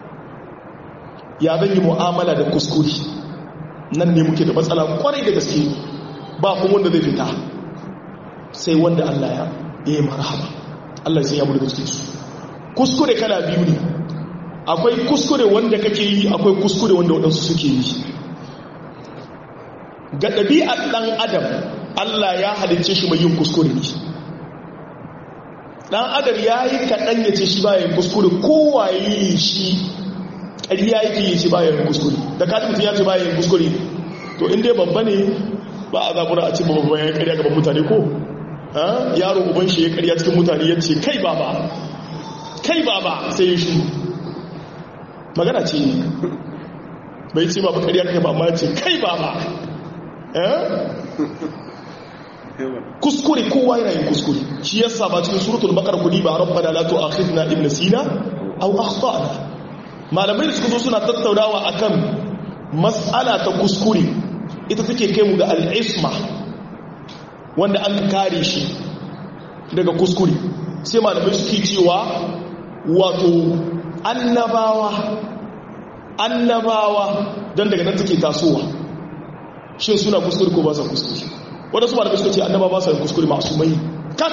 ya zan yi mu'amala da kuskure nan ne muke da matsala kwarai da gaske ba kuma wanda zai fita sai wanda Allah ya yi marhaba Allah sai ya mu daga cikin su kuskure kala biyu ne akwai kuskure wanda kake yi akwai kuskure wanda waɗansu suke yi ga ɗabi'ar ɗan adam Allah ya halicce shi mai yin kuskure ne ɗan adam ya yi kaɗan ya ce shi bayan kuskure kowaye shi ƙarya yake yi shi bayan kuskure da katin ya ce bayan kuskure to inda babba ne ba a zaɓura a ce babba ya ƙarya gaban mutane ko yaro uban shi ya ƙarya cikin mutane ya ce kai baba kai baba sai ya shi magana ce bai ce ba bakariya kai ba ma ce kai baba kuskure kowa yana yin kuskure shi yasa ba cikin suratul baqara kudi ba rabbana la tu'akhidna in nasina aw akhtana malamai da suka zo suna tattaunawa akan mas'ala ta kuskure ita take kai mu ga al-isma wanda an kare shi daga kuskure sai malamai suke cewa wato annabawa annabawa don daga nan take tasowa shin suna kuskure ko ba sa kuskure wadda su malamai suka ce annaba ba sa yin kuskure masu mai kan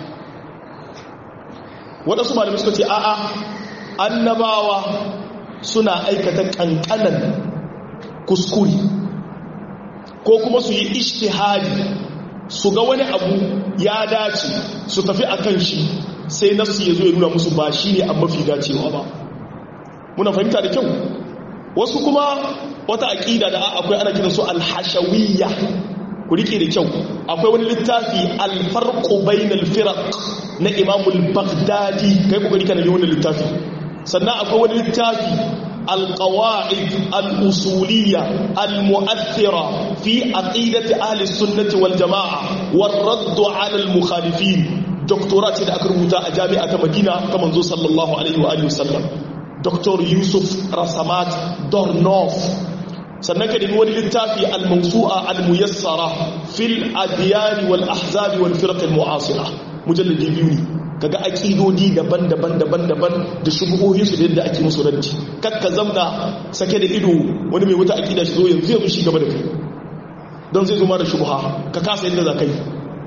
waɗansu malamai suka ce a'a annabawa suna aikata ƙanƙanan kuskuri ko kuma su yi ishtihadi su ga wani abu ya dace su tafi a kan shi sai nasu ya zo ya nuna musu ba shi ne a mafi dacewa ba muna fahimta da kyau wasu kuma wata aƙida da akwai ana kiransu alhashawiyya ku rike da kyau akwai wani littafi alfarqu bainal firaq na imamul baghdadi kai ku rike da wannan littafi sannan akwai wani littafi alqawaid al-usuliyya al-mu'athira fi aqidati ahli sunnati wal jamaa war radd ala al-mukhalifin doctorate da aka rubuta a jami'a ta Madina ta manzo sallallahu alaihi wa alihi wasallam Dr. Yusuf Rasamat Dornof sannan ka nemi wani littafi al-mawsu'a al-muyassara fil adyan wal ahzab wal firq al-mu'asira mujalladi biyu ne kaga aqidodi daban-daban daban-daban da shubuhohin su da yadda ake musu raddi kakka zamna sake da ido wani mai wata aqida shi zo yanzu yanzu shi gaba da kai don zai zo ma da shubha ka kasa yadda za ka yi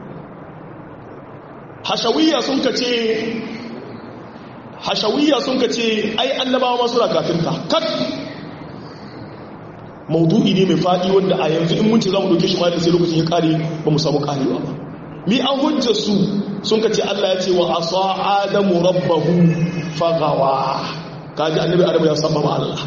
hashawiyya sun ka ce hashawiyya sun ka ce ai annabawa ma suna kafirta kat maudu'i ne mai faɗi wanda a yanzu in mun ce za mu ɗauke shi ma da sai lokacin ya ƙare ba mu samu ƙarewa ba mi an hujja su sun ka ce Allah ya ce wa asa adamu rabbahu fagawa kaji annabi adamu ya saba ma Allah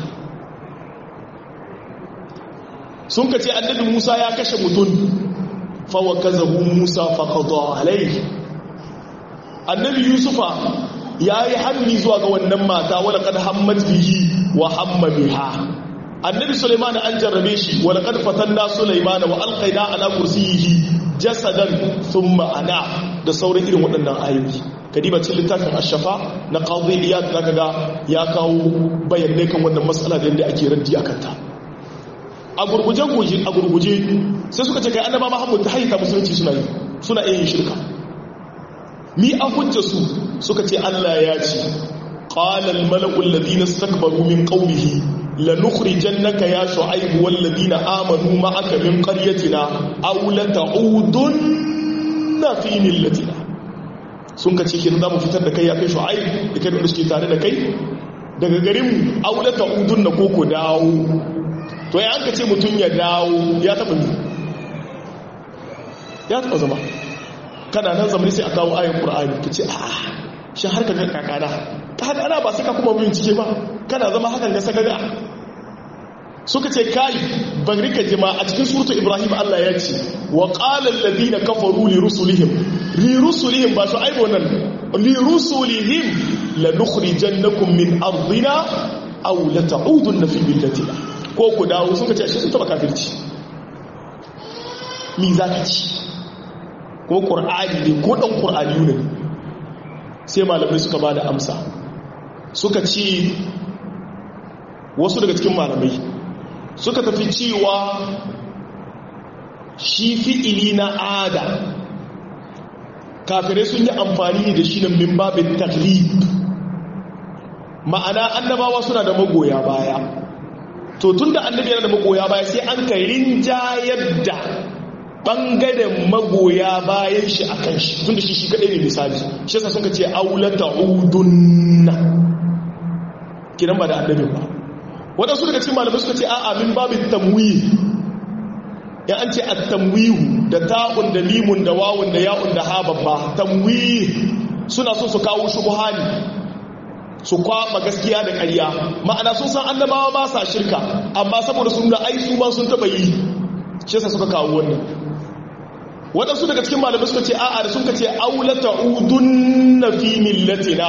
sun ka ce annabi Musa ya kashe mutum fa wa kazabu Musa fa qada alayhi annabi Yusufa yayi hammi zuwa ga wannan mata wala kad hammat bihi wa hamma biha annabi Sulaiman an jarrabe shi wala kad fatanna Sulaiman wa alqaina ala kursiyihi jasadan thumma ana da sauran irin waɗannan ayoyi kadiba cikin littafin ashafa na qadi iyad zaka ga ya kawo bayanai kan wannan matsala da yadda ake raddi akan ta a gurguje goji a gurguje sai suka ce kai annaba Muhammad ta haita musulunci suna yi suna yin shirka mi a hujja su suka ce Allah ya ce qala al mala'u alladhina istakbaru min qawmihi lanukhrijannaka ya shu'aib wal ladina amanu ma'aka min qaryatina aw la ta'udunna fi millatina sun kace kin za mu fitar da kai ya kai shu'aib da kai da suke tare da kai daga garin mu aw la ta'udunna ko ko dawo to ya an kace mutun ya dawo ya taba ni ya taba zama kana nan zamani sai a kawo ayin qur'ani kace a shi har ka ga kakana kakana ba sai ka kuma bincike ba kana zama hakan ga saka ga suka ce kai bari ka jima a cikin suratu ibrahim Allah ya ce wa qala alladhina kafaru li rusulihim li rusulihim ba su aibo nan li rusulihim lanukhrijannakum min ardina aw la ta'udunna fi millatina ko ku dawo suka ce shi sun taba kafirci mi zaka ci ko qur'ani ne ko dan qur'ani ne sai malamai suka bada amsa suka ce wasu daga cikin malamai suka tafi cewa shi fi'ili na ada kafirai sun yi amfani da shi na min babin taklif ma'ana annabawa suna da magoya baya to tun da annabi yana da magoya baya sai an kai rinjayar da ɓangaren magoya bayan shi a kan shi tun da shi shi kaɗai ne misali shi yasa sun ka ce aulata udunna kinan ba da annabin ba waɗansu daga cikin malamai suka ce a'a min babin tamwi ya an ce at-tamwihu da ta'un da limun da wawun da ya'un da ha babba tamwi suna so su kawo shubuhani su kwaba gaskiya da ƙarya ma'ana sun san annabawa ba sa shirka amma saboda sun ga ai su ma sun taba yi shi yasa suka kawo wannan waɗansu daga cikin malamai suka ce a'a da sun ka ce aulata udunna fi millatina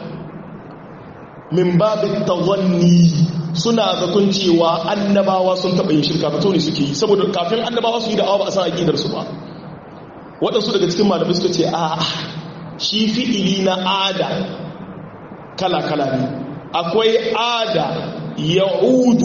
min babin tawanni suna zakon cewa annabawa sun taɓa yin shirka fito ne suke yi saboda kafin annabawa su yi da'awa ba a san aƙidar su ba waɗansu daga cikin malamai suka ce a shi fi'ili na ada kala-kala ne akwai ada ya'udu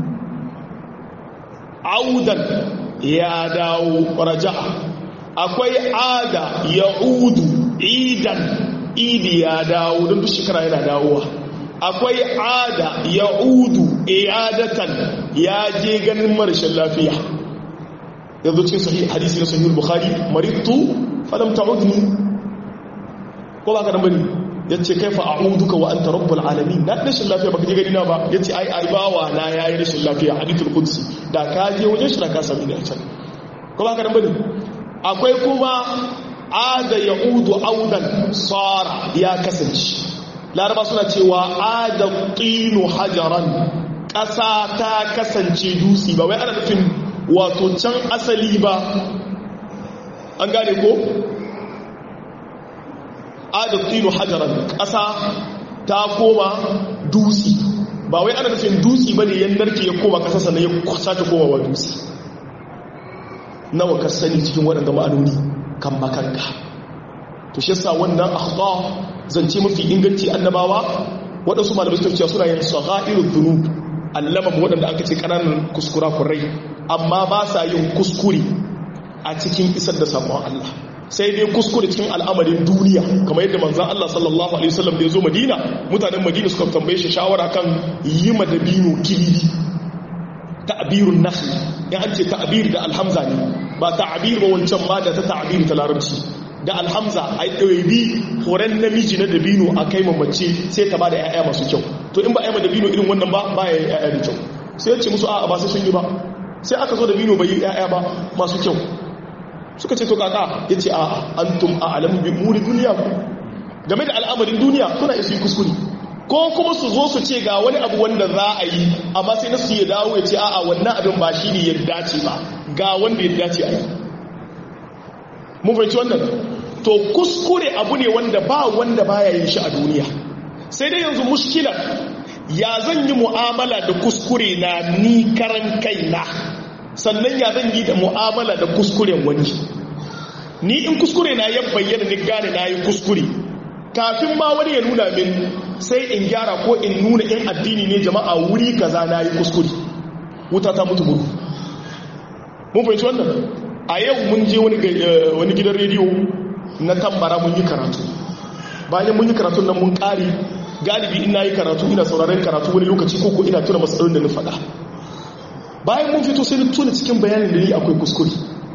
audan ya dawo raja'a akwai ada ya'udu idan idi ya dawo don duk shekara yana dawowa akwai ada ya udu iyadatan ya je ganin marashin lafiya yanzu cikin sahih hadisi na sahih bukhari maritu falam ta'udni ko ba ka dan bane yace kaifa a'uduka wa anta rabbul alamin na rashin lafiya baka je gani na ba yace ai ai bawa na yayi rashin lafiya hadithul qudsi da ka je wajen shi da ka sami ne a can ko ba ka dan bane akwai kuma ada ya'udu audan sara ya kasance laraba suna cewa ada tinu hajaran ƙasa ta kasance dutse ba wai ana nufin wato can asali ba an gane ko ada tinu hajaran ƙasa ta koma dutse ba wai ana nufin dutse ba ne yan narke ya koma ƙasa sannan ya sake koma wa dutse nawa ka sani cikin waɗanda ma'anoni kan makanka to shi yasa wannan akhta zance mafi inganci annabawa waɗansu malamai suka cewa suna yin sagha'irud dhunub allama waɗanda aka ce ƙananan kuskura kurai amma ba sa yin kuskure a cikin isar da sakon Allah sai dai kuskure cikin al'amarin duniya kamar yadda manzon Allah sallallahu alaihi wasallam da ya zo Madina mutanen Madina suka tambaye shi shawara kan yi madabino kilili ta'birun nakhl ya an ce ta'bir da alhamza ne ba ta'bir ba wancan ma da ta ta'bir ta larabci da alhamza a ɗawabi horon namiji na dabino a kai mamace sai ta ba da 'ya'ya masu kyau to in ba a yi dabino irin wannan ba ba ya yi 'ya'ya da kyau sai ya ce musu a ba sai sun yi ba sai aka zo dabino bai yi 'ya'ya ba masu kyau suka ce to kaka ya ce a an tum a alamu bi muri duniya ku game da al'amarin duniya kuna isu yi kuskure ko kuma su zo su ce ga wani abu wanda za a yi amma sai na su ya dawo ya ce a'a wannan abin ba shi ne ya dace ba ga wanda ya dace a yi mun fahimci wannan to kuskure abu ne wanda ba wanda baya yin shi a duniya sai dai yanzu mushkilar ya zan yi mu'amala da kuskure na ni karan kaina sannan ya zan yi da mu'amala da kuskuren wani ni in kuskure na ya bayyana ni gane na yi kuskure kafin ma wani ya nuna min sai in gyara ko in nuna in addini ne jama'a wuri kaza na yi kuskure wuta ta mutu gudu mun fahimci wannan a yau mun je wani gidan rediyo na tambara mun yi karatu bayan mun yi karatu nan mun ƙari galibi ina yi karatu ina sauraren karatu wani lokaci ko ina tuna matsalolin da na faɗa bayan mun fito sai tuna cikin bayanin da ni akwai kuskure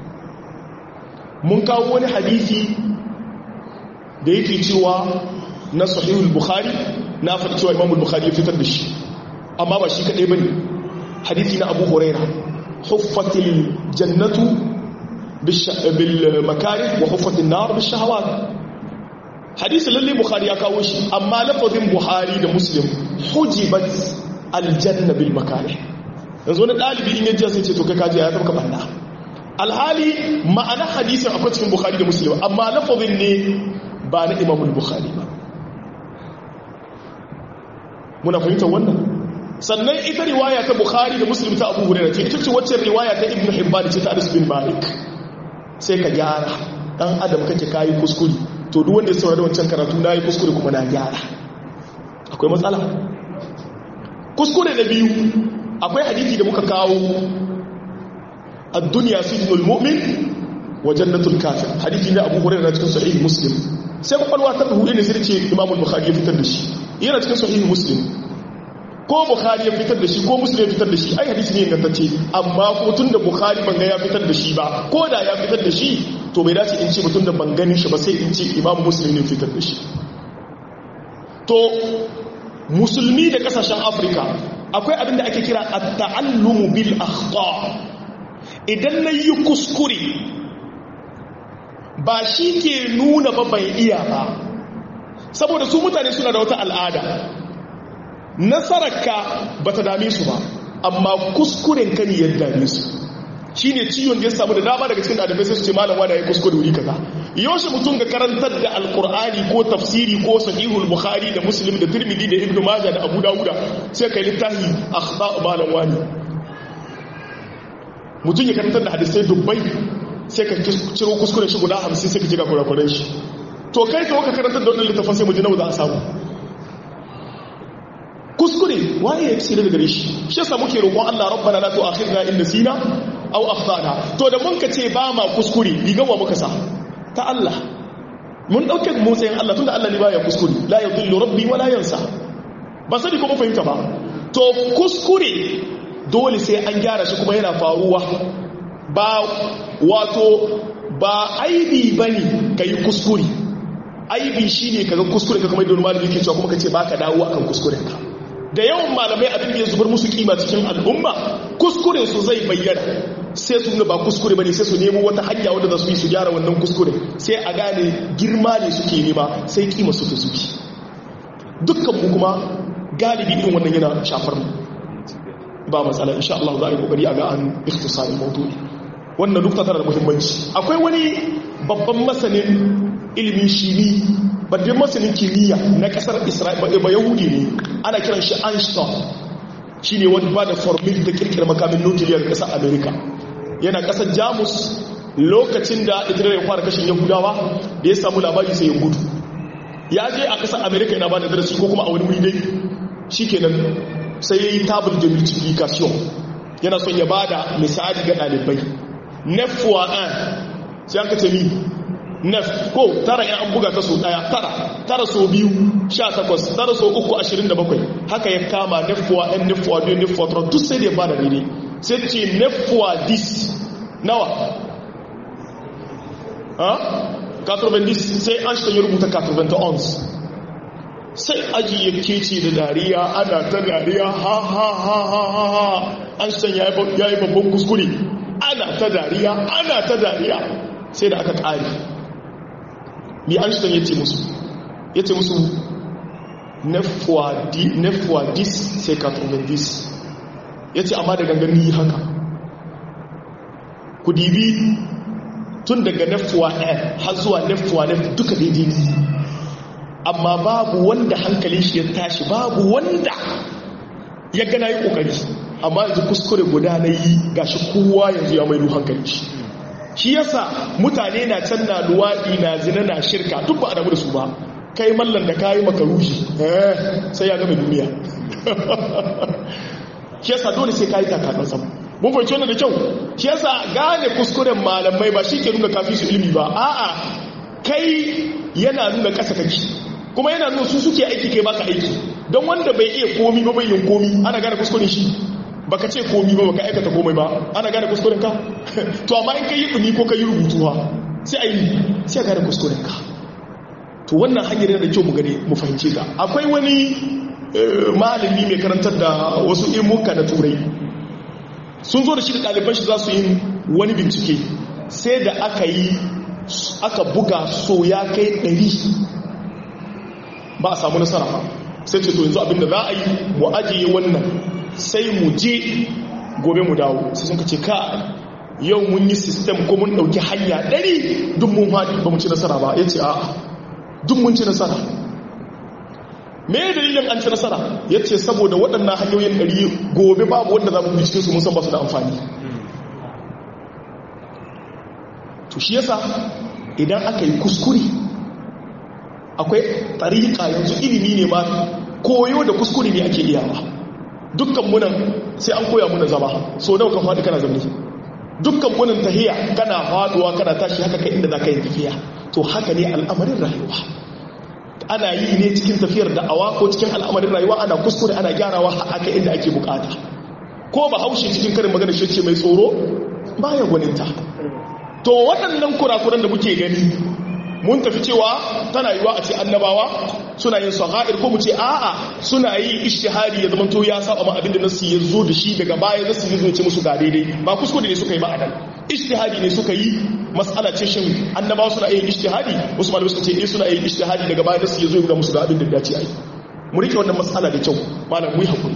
mun kawo wani hadisi da yake cewa na sahihul bukhari na faɗi cewa imamul bukhari ya fitar da shi amma ba shi kaɗai bane hadisi na abu huraira huffatil jannatu bil makarih wa huffatin nar bil shahawat hadisi lalle bukhari ya kawo shi amma lafazin buhari da muslim hujibat aljanna bil makarih yanzu wani dalibi in yaji sai ce to kai kaji ya tabka banda alhali ma'ana hadisin akwai cikin bukhari da muslim amma lafazin ne ba na imamul bukhari ba muna fahimtar wannan sannan ita riwaya ta bukhari da muslim ta abu hurairah ce ita ce wacce riwaya ta ibnu hibban ce ta anas bin malik sai ka gyara dan adam kake kayi kuskure to duk wanda ya saurari wancan karatu na yi kuskure kuma na gyara akwai matsala kuskure da biyu akwai hadithi da muka kawo a duniya sijinul mu'min wa jannatul kafir hadithi ne abu hurairah cikin sahih muslim sai kwakwalwa ta hudu ne sai ce imamul bukhari ya fitar da shi yana cikin sahih muslim ko bukhari ya fitar da shi ko muslim ya fitar da shi ai hadisi ne ingantacce amma kuma tun da bukhari ban ga ya fitar da shi ba ko da ya fitar da shi to bai dace in ce mutum da ban ganin shi ba sai in ce imam muslim ne fitar da shi to musulmi da kasashen afirka akwai abin da ake kira at-ta'allumu bil akhta idan na yi kuskure ba shi ke nuna ba bai iya ba saboda su mutane suna da wata al'ada nasararka ba ta dame su ba amma kuskuren ka ne ya dame su shi ne ciwon da ya samu da dama daga cikin ɗalibai sai su ce malam wani ya kuskure wuri kaza yaushe mutum ga karantar da alkur'ani ko tafsiri ko sahihul bukhari da muslim da tirmidhi da ibnu maja da abu dawuda sai kai littafi akhta malam wani mutum ya karantar da hadisai dubbai sai ka ciro kuskuren shi guda hamsin sai ka ji ga kurakuren shi to kai ka waka karantar da wannan littafin sai mu ji nawa za a samu kuskure waye ya tsira daga shi shi yasa muke roƙon Allah rabbana la tu'akhidna in nasina aw akhtana to da mun ka ce ba ma kuskure rigan wa muka sa ta Allah mun dauke mu tsayin Allah tunda Allah ne baya kuskure la yadhillu rabbi wala yansa ba sani ko mun fahimta ba to kuskure dole sai an gyara shi kuma yana faruwa ba wato ba aibi bane kai kuskure aibi shine kaga kuskure ka kuma don malami yake cewa kuma kace baka dawo akan kuskuren ka da yawan malamai abin da ya zubar musu kima cikin al'umma kuskuren su zai bayyana sai su ba kuskure bane sai su nemo wata hanya wadda za su yi su gyara wannan kuskure sai a gane girma ne suke nema sai kima su ta zuki dukkan mu kuma galibi irin wannan yana shafar mu ba matsala insha Allah za a yi kokari a ga an ikhtisarin mawdu'i wannan duk tana da muhimmanci akwai wani babban masanin ilimin shimi babban masanin kimiyya na kasar Isra'ila ba Yahudi ne ana kiran shi Einstein shine wanda ba da formula da kirkira makamin nukiliya ga kasar America yana kasar Jamus lokacin da Isra'ila ya fara kashin Yahudawa da ya samu labari sai ya gudu ya je a kasar America yana ba da darasi ko kuma a wani wuri dai shikenan sai ya yi tabul de multiplication yana son ya bada misali ga ɗalibai nef wa an sai an kace mi nef ko tara yan an buga ta so ɗaya tara tara so biyu sha takwas tara so uku ashirin da bakwai haka ya kama nef wa an nef wa biyu nef wa tara duk sai da ya bada daidai sai ce nef wa dis nawa ha 90 sai an shi ya rubuta 90 ons sai aji ya kece da dariya ana ta dariya ha ha ha ha ha ha an san ya yi babban kuskure ana ta dariya ana ta dariya sai da aka ƙari mi an san ya ce musu ya ce musu nefuwa dis sai katromen dis ya ce amma da gangan yi haka ku dibi tun daga nefuwa n har zuwa nefuwa n duka daidai ne amma babu wanda hankalin shi ya tashi babu wanda ya gana yi kokari amma yanzu kuskure guda na yi gashi kowa yanzu ya maidu hankali shi shi yasa mutane na can na luwaɗi na zina na shirka duk ba a damu da su ba kai mallan da kayi makarushi eh sai ya gama duniya shi yasa dole sai kayi takaɗan sama mun fahimci wannan da kyau shi yasa gane kuskuren malamai ba shi ke nuna kafi su ilimi ba a'a kai yana nuna ƙasa kake kuma yana nuna su suke aiki kai baka aiki don wanda bai iya komi ba bai yin komi ana gane kuskuren shi baka ce komi ba baka aikata komai ba ana gane kuskuren ka to amma in ka yi dumi ko ka yi rubutu ha sai a yi sai a gane kuskuren ka to wannan hanyar yana da kyau mu gane mu fahimce ta akwai wani malami mai karantar da wasu ilmuka na turai sun zo da shi da ɗaliban shi za su yi wani bincike sai da aka yi aka buga so ya kai ɗari ba a samu nasara ba sai ce to yanzu abinda za a yi mu ajiye wannan sai mu je gobe mu dawo sai sun kace ka yau mun yi sistem ko mun ɗauki hanya ɗari duk mun haɗi ba mu ci nasara ba ya ce a duk mun ci nasara me dalilin an ci nasara ya ce saboda waɗannan hanyoyin ɗari gobe babu wanda za mu bi cikinsu mun san ba su da amfani to shi yasa idan aka yi kuskure akwai tariƙa yanzu ilimi ne ma koyo da kuskure ne ake iyawa dukkan munan sai an koya muna zama so nawa ka faɗi kana zamani dukkan munan tahiya kana faɗuwa kana tashi haka kai inda za ka yi tafiya to haka ne al'amarin rayuwa ana yi ne cikin tafiyar da'awa ko cikin al'amarin rayuwa ana kuskure ana gyarawa haka inda ake bukata ko ba haushe cikin karin magana shi ce mai tsoro baya gwaninta to waɗannan kurakuran da muke gani mun tafi cewa tana yiwa a ce annabawa suna yin sagha'ir ko mu ce a'a suna yi ishtihari ya zama to ya saba ma abinda nasu ya zo da shi daga baya nasu ya zo ce musu ga daidai ba kuskure ne suka yi ba a nan ishtihadi ne suka yi mas'ala ce shin annabawa suna yin ishtihadi wasu malamai suka ce eh suna yin ishtihadi daga baya nasu ya zo ga musu ga abin da dace ai mu rike wannan mas'ala da kyau malam mu yi hakuri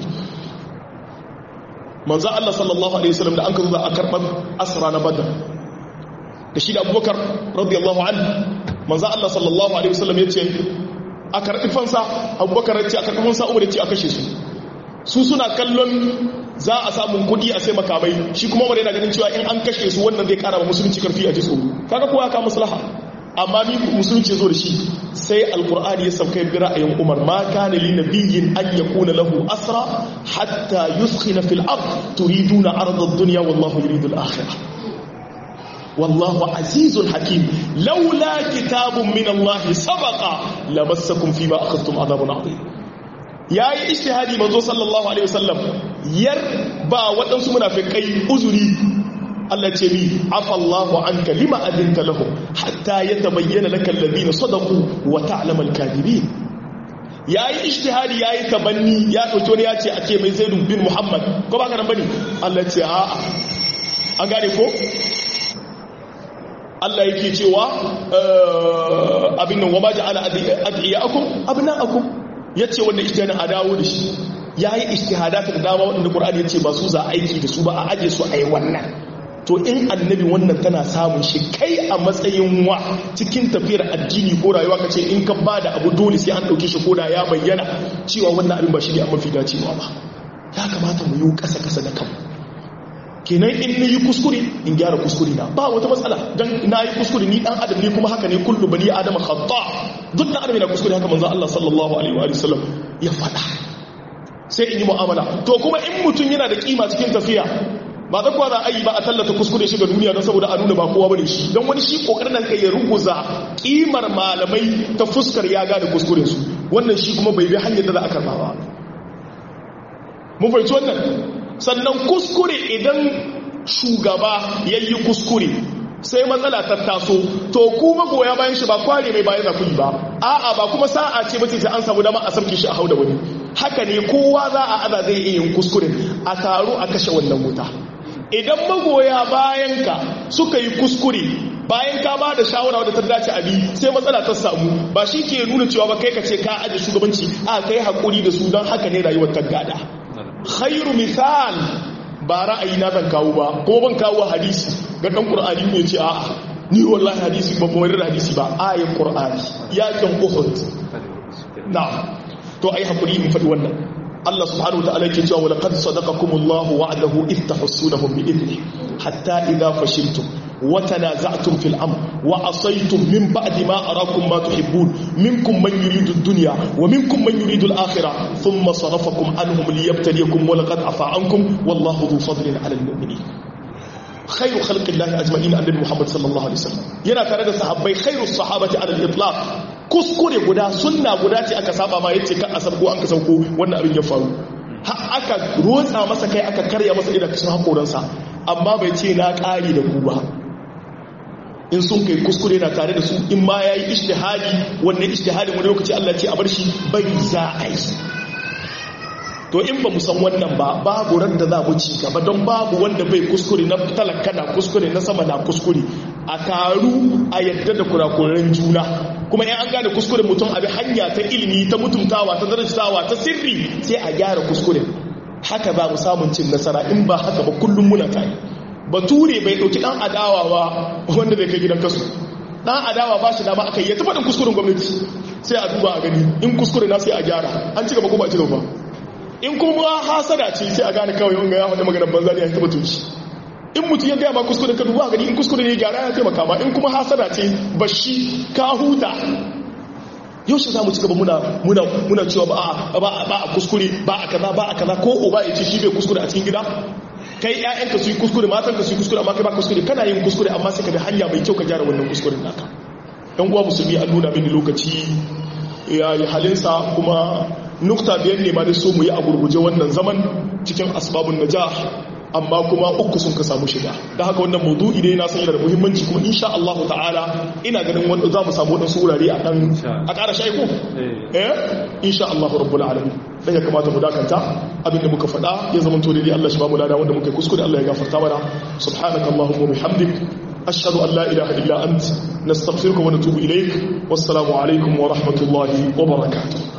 manzo Allah sallallahu alaihi wasallam da an kazo za a karban asra na badar da shi da abubakar radiyallahu anhu manzo Allah sallallahu alaihi wasallam yace a karɓi fansa abubakar yace a karɓi fansa umar yace a kashe su su suna kallon za a samu kudi a sai makamai shi kuma umar yana ganin cewa in an kashe su wannan zai kara wa musulunci karfi a ji tsoro kaga ko ya ka maslaha amma ni musulunci zo da shi sai alqur'ani ya sauka bi ra'ayin umar ma kana li nabiyyin an yakuna lahu asra hatta yuskhina fil ard turiduna arda ad-dunya wallahu yuridu al-akhirah والله عزيز حكيم لولا كتاب من الله سبق لمسكم فيما أخذتم عذاب عظيم yayi ijtihadi manzo sallallahu alaihi wasallam yar ba waɗansu munafikai uzuri Allah ce mi afallahu anka lima adinta lahum hatta yatabayyana laka alladhina sadaqu wa ta'lamu al-kadhibin yayi ijtihadi yayi tabanni ya dauki wani ya ce a ce mai Zaid bin Muhammad ko ba ka nan bane Allah ce a'a an gane ko Allah yake cewa abin nan wa ma ja'ala adiyakum abna'akum yace wanda ijtihadin a dawo da shi yayi ijtihadat da dama wanda Qur'ani yace ba su za aiki da su ba a aje su a yi wannan to in annabi wannan tana samun shi kai a matsayin wa cikin tafiyar addini ko rayuwa kace in ka bada abu dole sai an dauke shi koda ya bayyana cewa wannan abin ba shi ne a mafi dacewa ba ya kamata mu yi kasa kasa da kanmu kenan in na yi kuskure in gyara kuskure na ba wata matsala don na yi kuskure ni dan adam ne kuma haka ne kullu bani adam khata duk dan adam yana kuskure haka manzo Allah sallallahu alaihi wa sallam ya faɗa sai in yi mu'amala to kuma in mutum yana da kima cikin tafiya ba za kuwa za a yi ba a tallata kuskure shi ga duniya don saboda a nuna ba kowa bane shi don wani shi kokarin nan kai ya ruguza kimar malamai ta fuskar ya gane kuskuren su wannan shi kuma bai bi hanyar da za a karba ba mun fahimci wannan sannan kuskure idan shugaba ya yi kuskure sai matsala ta taso to ku magoya bayan shi ba kware mai bayan zafi ba a'a ba kuma sa'a ce bace sai an samu dama a sarki shi a hau da wani haka ne kowa za a aza zai iya yin kuskure a taro a kashe wannan wuta idan magoya bayan ka suka yi kuskure bayan ka ba da shawara wadda ta dace abi sai matsala ta samu ba shi ke nuna cewa ba kai ka ce ka aje shugabanci a kai hakuri da su don haka ne rayuwar ta gada khairu misal ba ra'ayi na zan kawo ba ko ban kawo hadisi ga dan qur'ani ne ce a'a ni wallahi hadisi ba kuma da hadisi ba ayin qur'ani yakin uhud na'am to ai hakuri in faɗi wannan Allah subhanahu wa ta'ala yake cewa wa laqad sadaqakumullahu wa'adahu id tahsunahum bi idni hatta idha fashiltum wa tanaza'tum fil amr wa asaytum min ba'di ma arakum ma tuhibbun minkum man yuridu ad-dunya wa minkum man yuridu al-akhirah thumma sarafakum anhum liyabtaliyakum wa laqad afa ankum wallahu dhu fadlin 'ala al-mu'minin khairu khalqillahi ajma'in annabi Muhammad sallallahu alaihi wasallam yana tare da sahabbai khairu sahabati 'ala al-itlaq kuskure guda sunna guda ce aka saba ma yace kan asar ko an ka sauko wannan abin ya faru har aka rotsa masa kai aka karya masa idan kashin hakoransa amma bai ce na ƙari da ku ba in sun kai kuskure na tare da su in ma yayi ijtihadi wannan ijtihadin wani lokaci Allah ce a bar shi bai za a yi to in ba mu san wannan ba babu ran da za mu ci gaba don babu wanda bai kuskure na talaka na kuskure na sama na kuskure a taru a yadda da kurakuran juna kuma in an gane kuskure mutum abi hanya ta ilimi ta mutuntawa ta darajtawa ta sirri sai a gyara kuskure haka ba mu samun cin nasara in ba haka ba kullum muna tare bature bai dauki dan adawa ba wanda bai kai gidan kasu dan adawa ba shi dama aka yi ya taɓa kuskuren gwamnati sai a duba a gani in kuskure na sai a gyara an ci gaba ko ba ci gaba in kuma hasada ce sai a gane kawai wanga ya faɗi maganar banza ne ya taɓa tunci in mutum ya gaya ma kuskure ka duba gani in kuskure ne gyara ya taimaka ma in kuma hasada ce bashi ka huta yau shi za mu ci gaba muna muna muna cewa ba a ba a kuskure ba a kaza ba a kaza ko uba ya ce shi bai kuskure a cikin gida kai ƴaƴanka su yi kuskure matanka su yi kuskure amma kai ba kuskure kana yin kuskure amma sai ka bi hanya mai kyau ka gyara wannan kuskuren naka ɗan uwa musulmi an nuna mini lokaci ya yi halinsa kuma nukta biyar ne ma da so mu yi a gurguje wannan zaman cikin asbabun najah amma kuma uku sun ka samu shiga da haka wannan maudu'i dai na san yana da muhimmanci kuma insha Allah ta'ala ina ganin wanda za mu samu wadansu wurare a dan a ƙara shaiko eh insha Allah rabbul alamin dan ya kamata mu dakanta abin da muka faɗa ya zama to dai Allah shi ba mu lada wanda muka kuskure Allah ya gafarta mana subhanakallahumma wa bihamdik ashhadu an la ilaha illa ant nastaghfiruka wa natubu ilaik wassalamu alaikum wa rahmatullahi wa barakatuh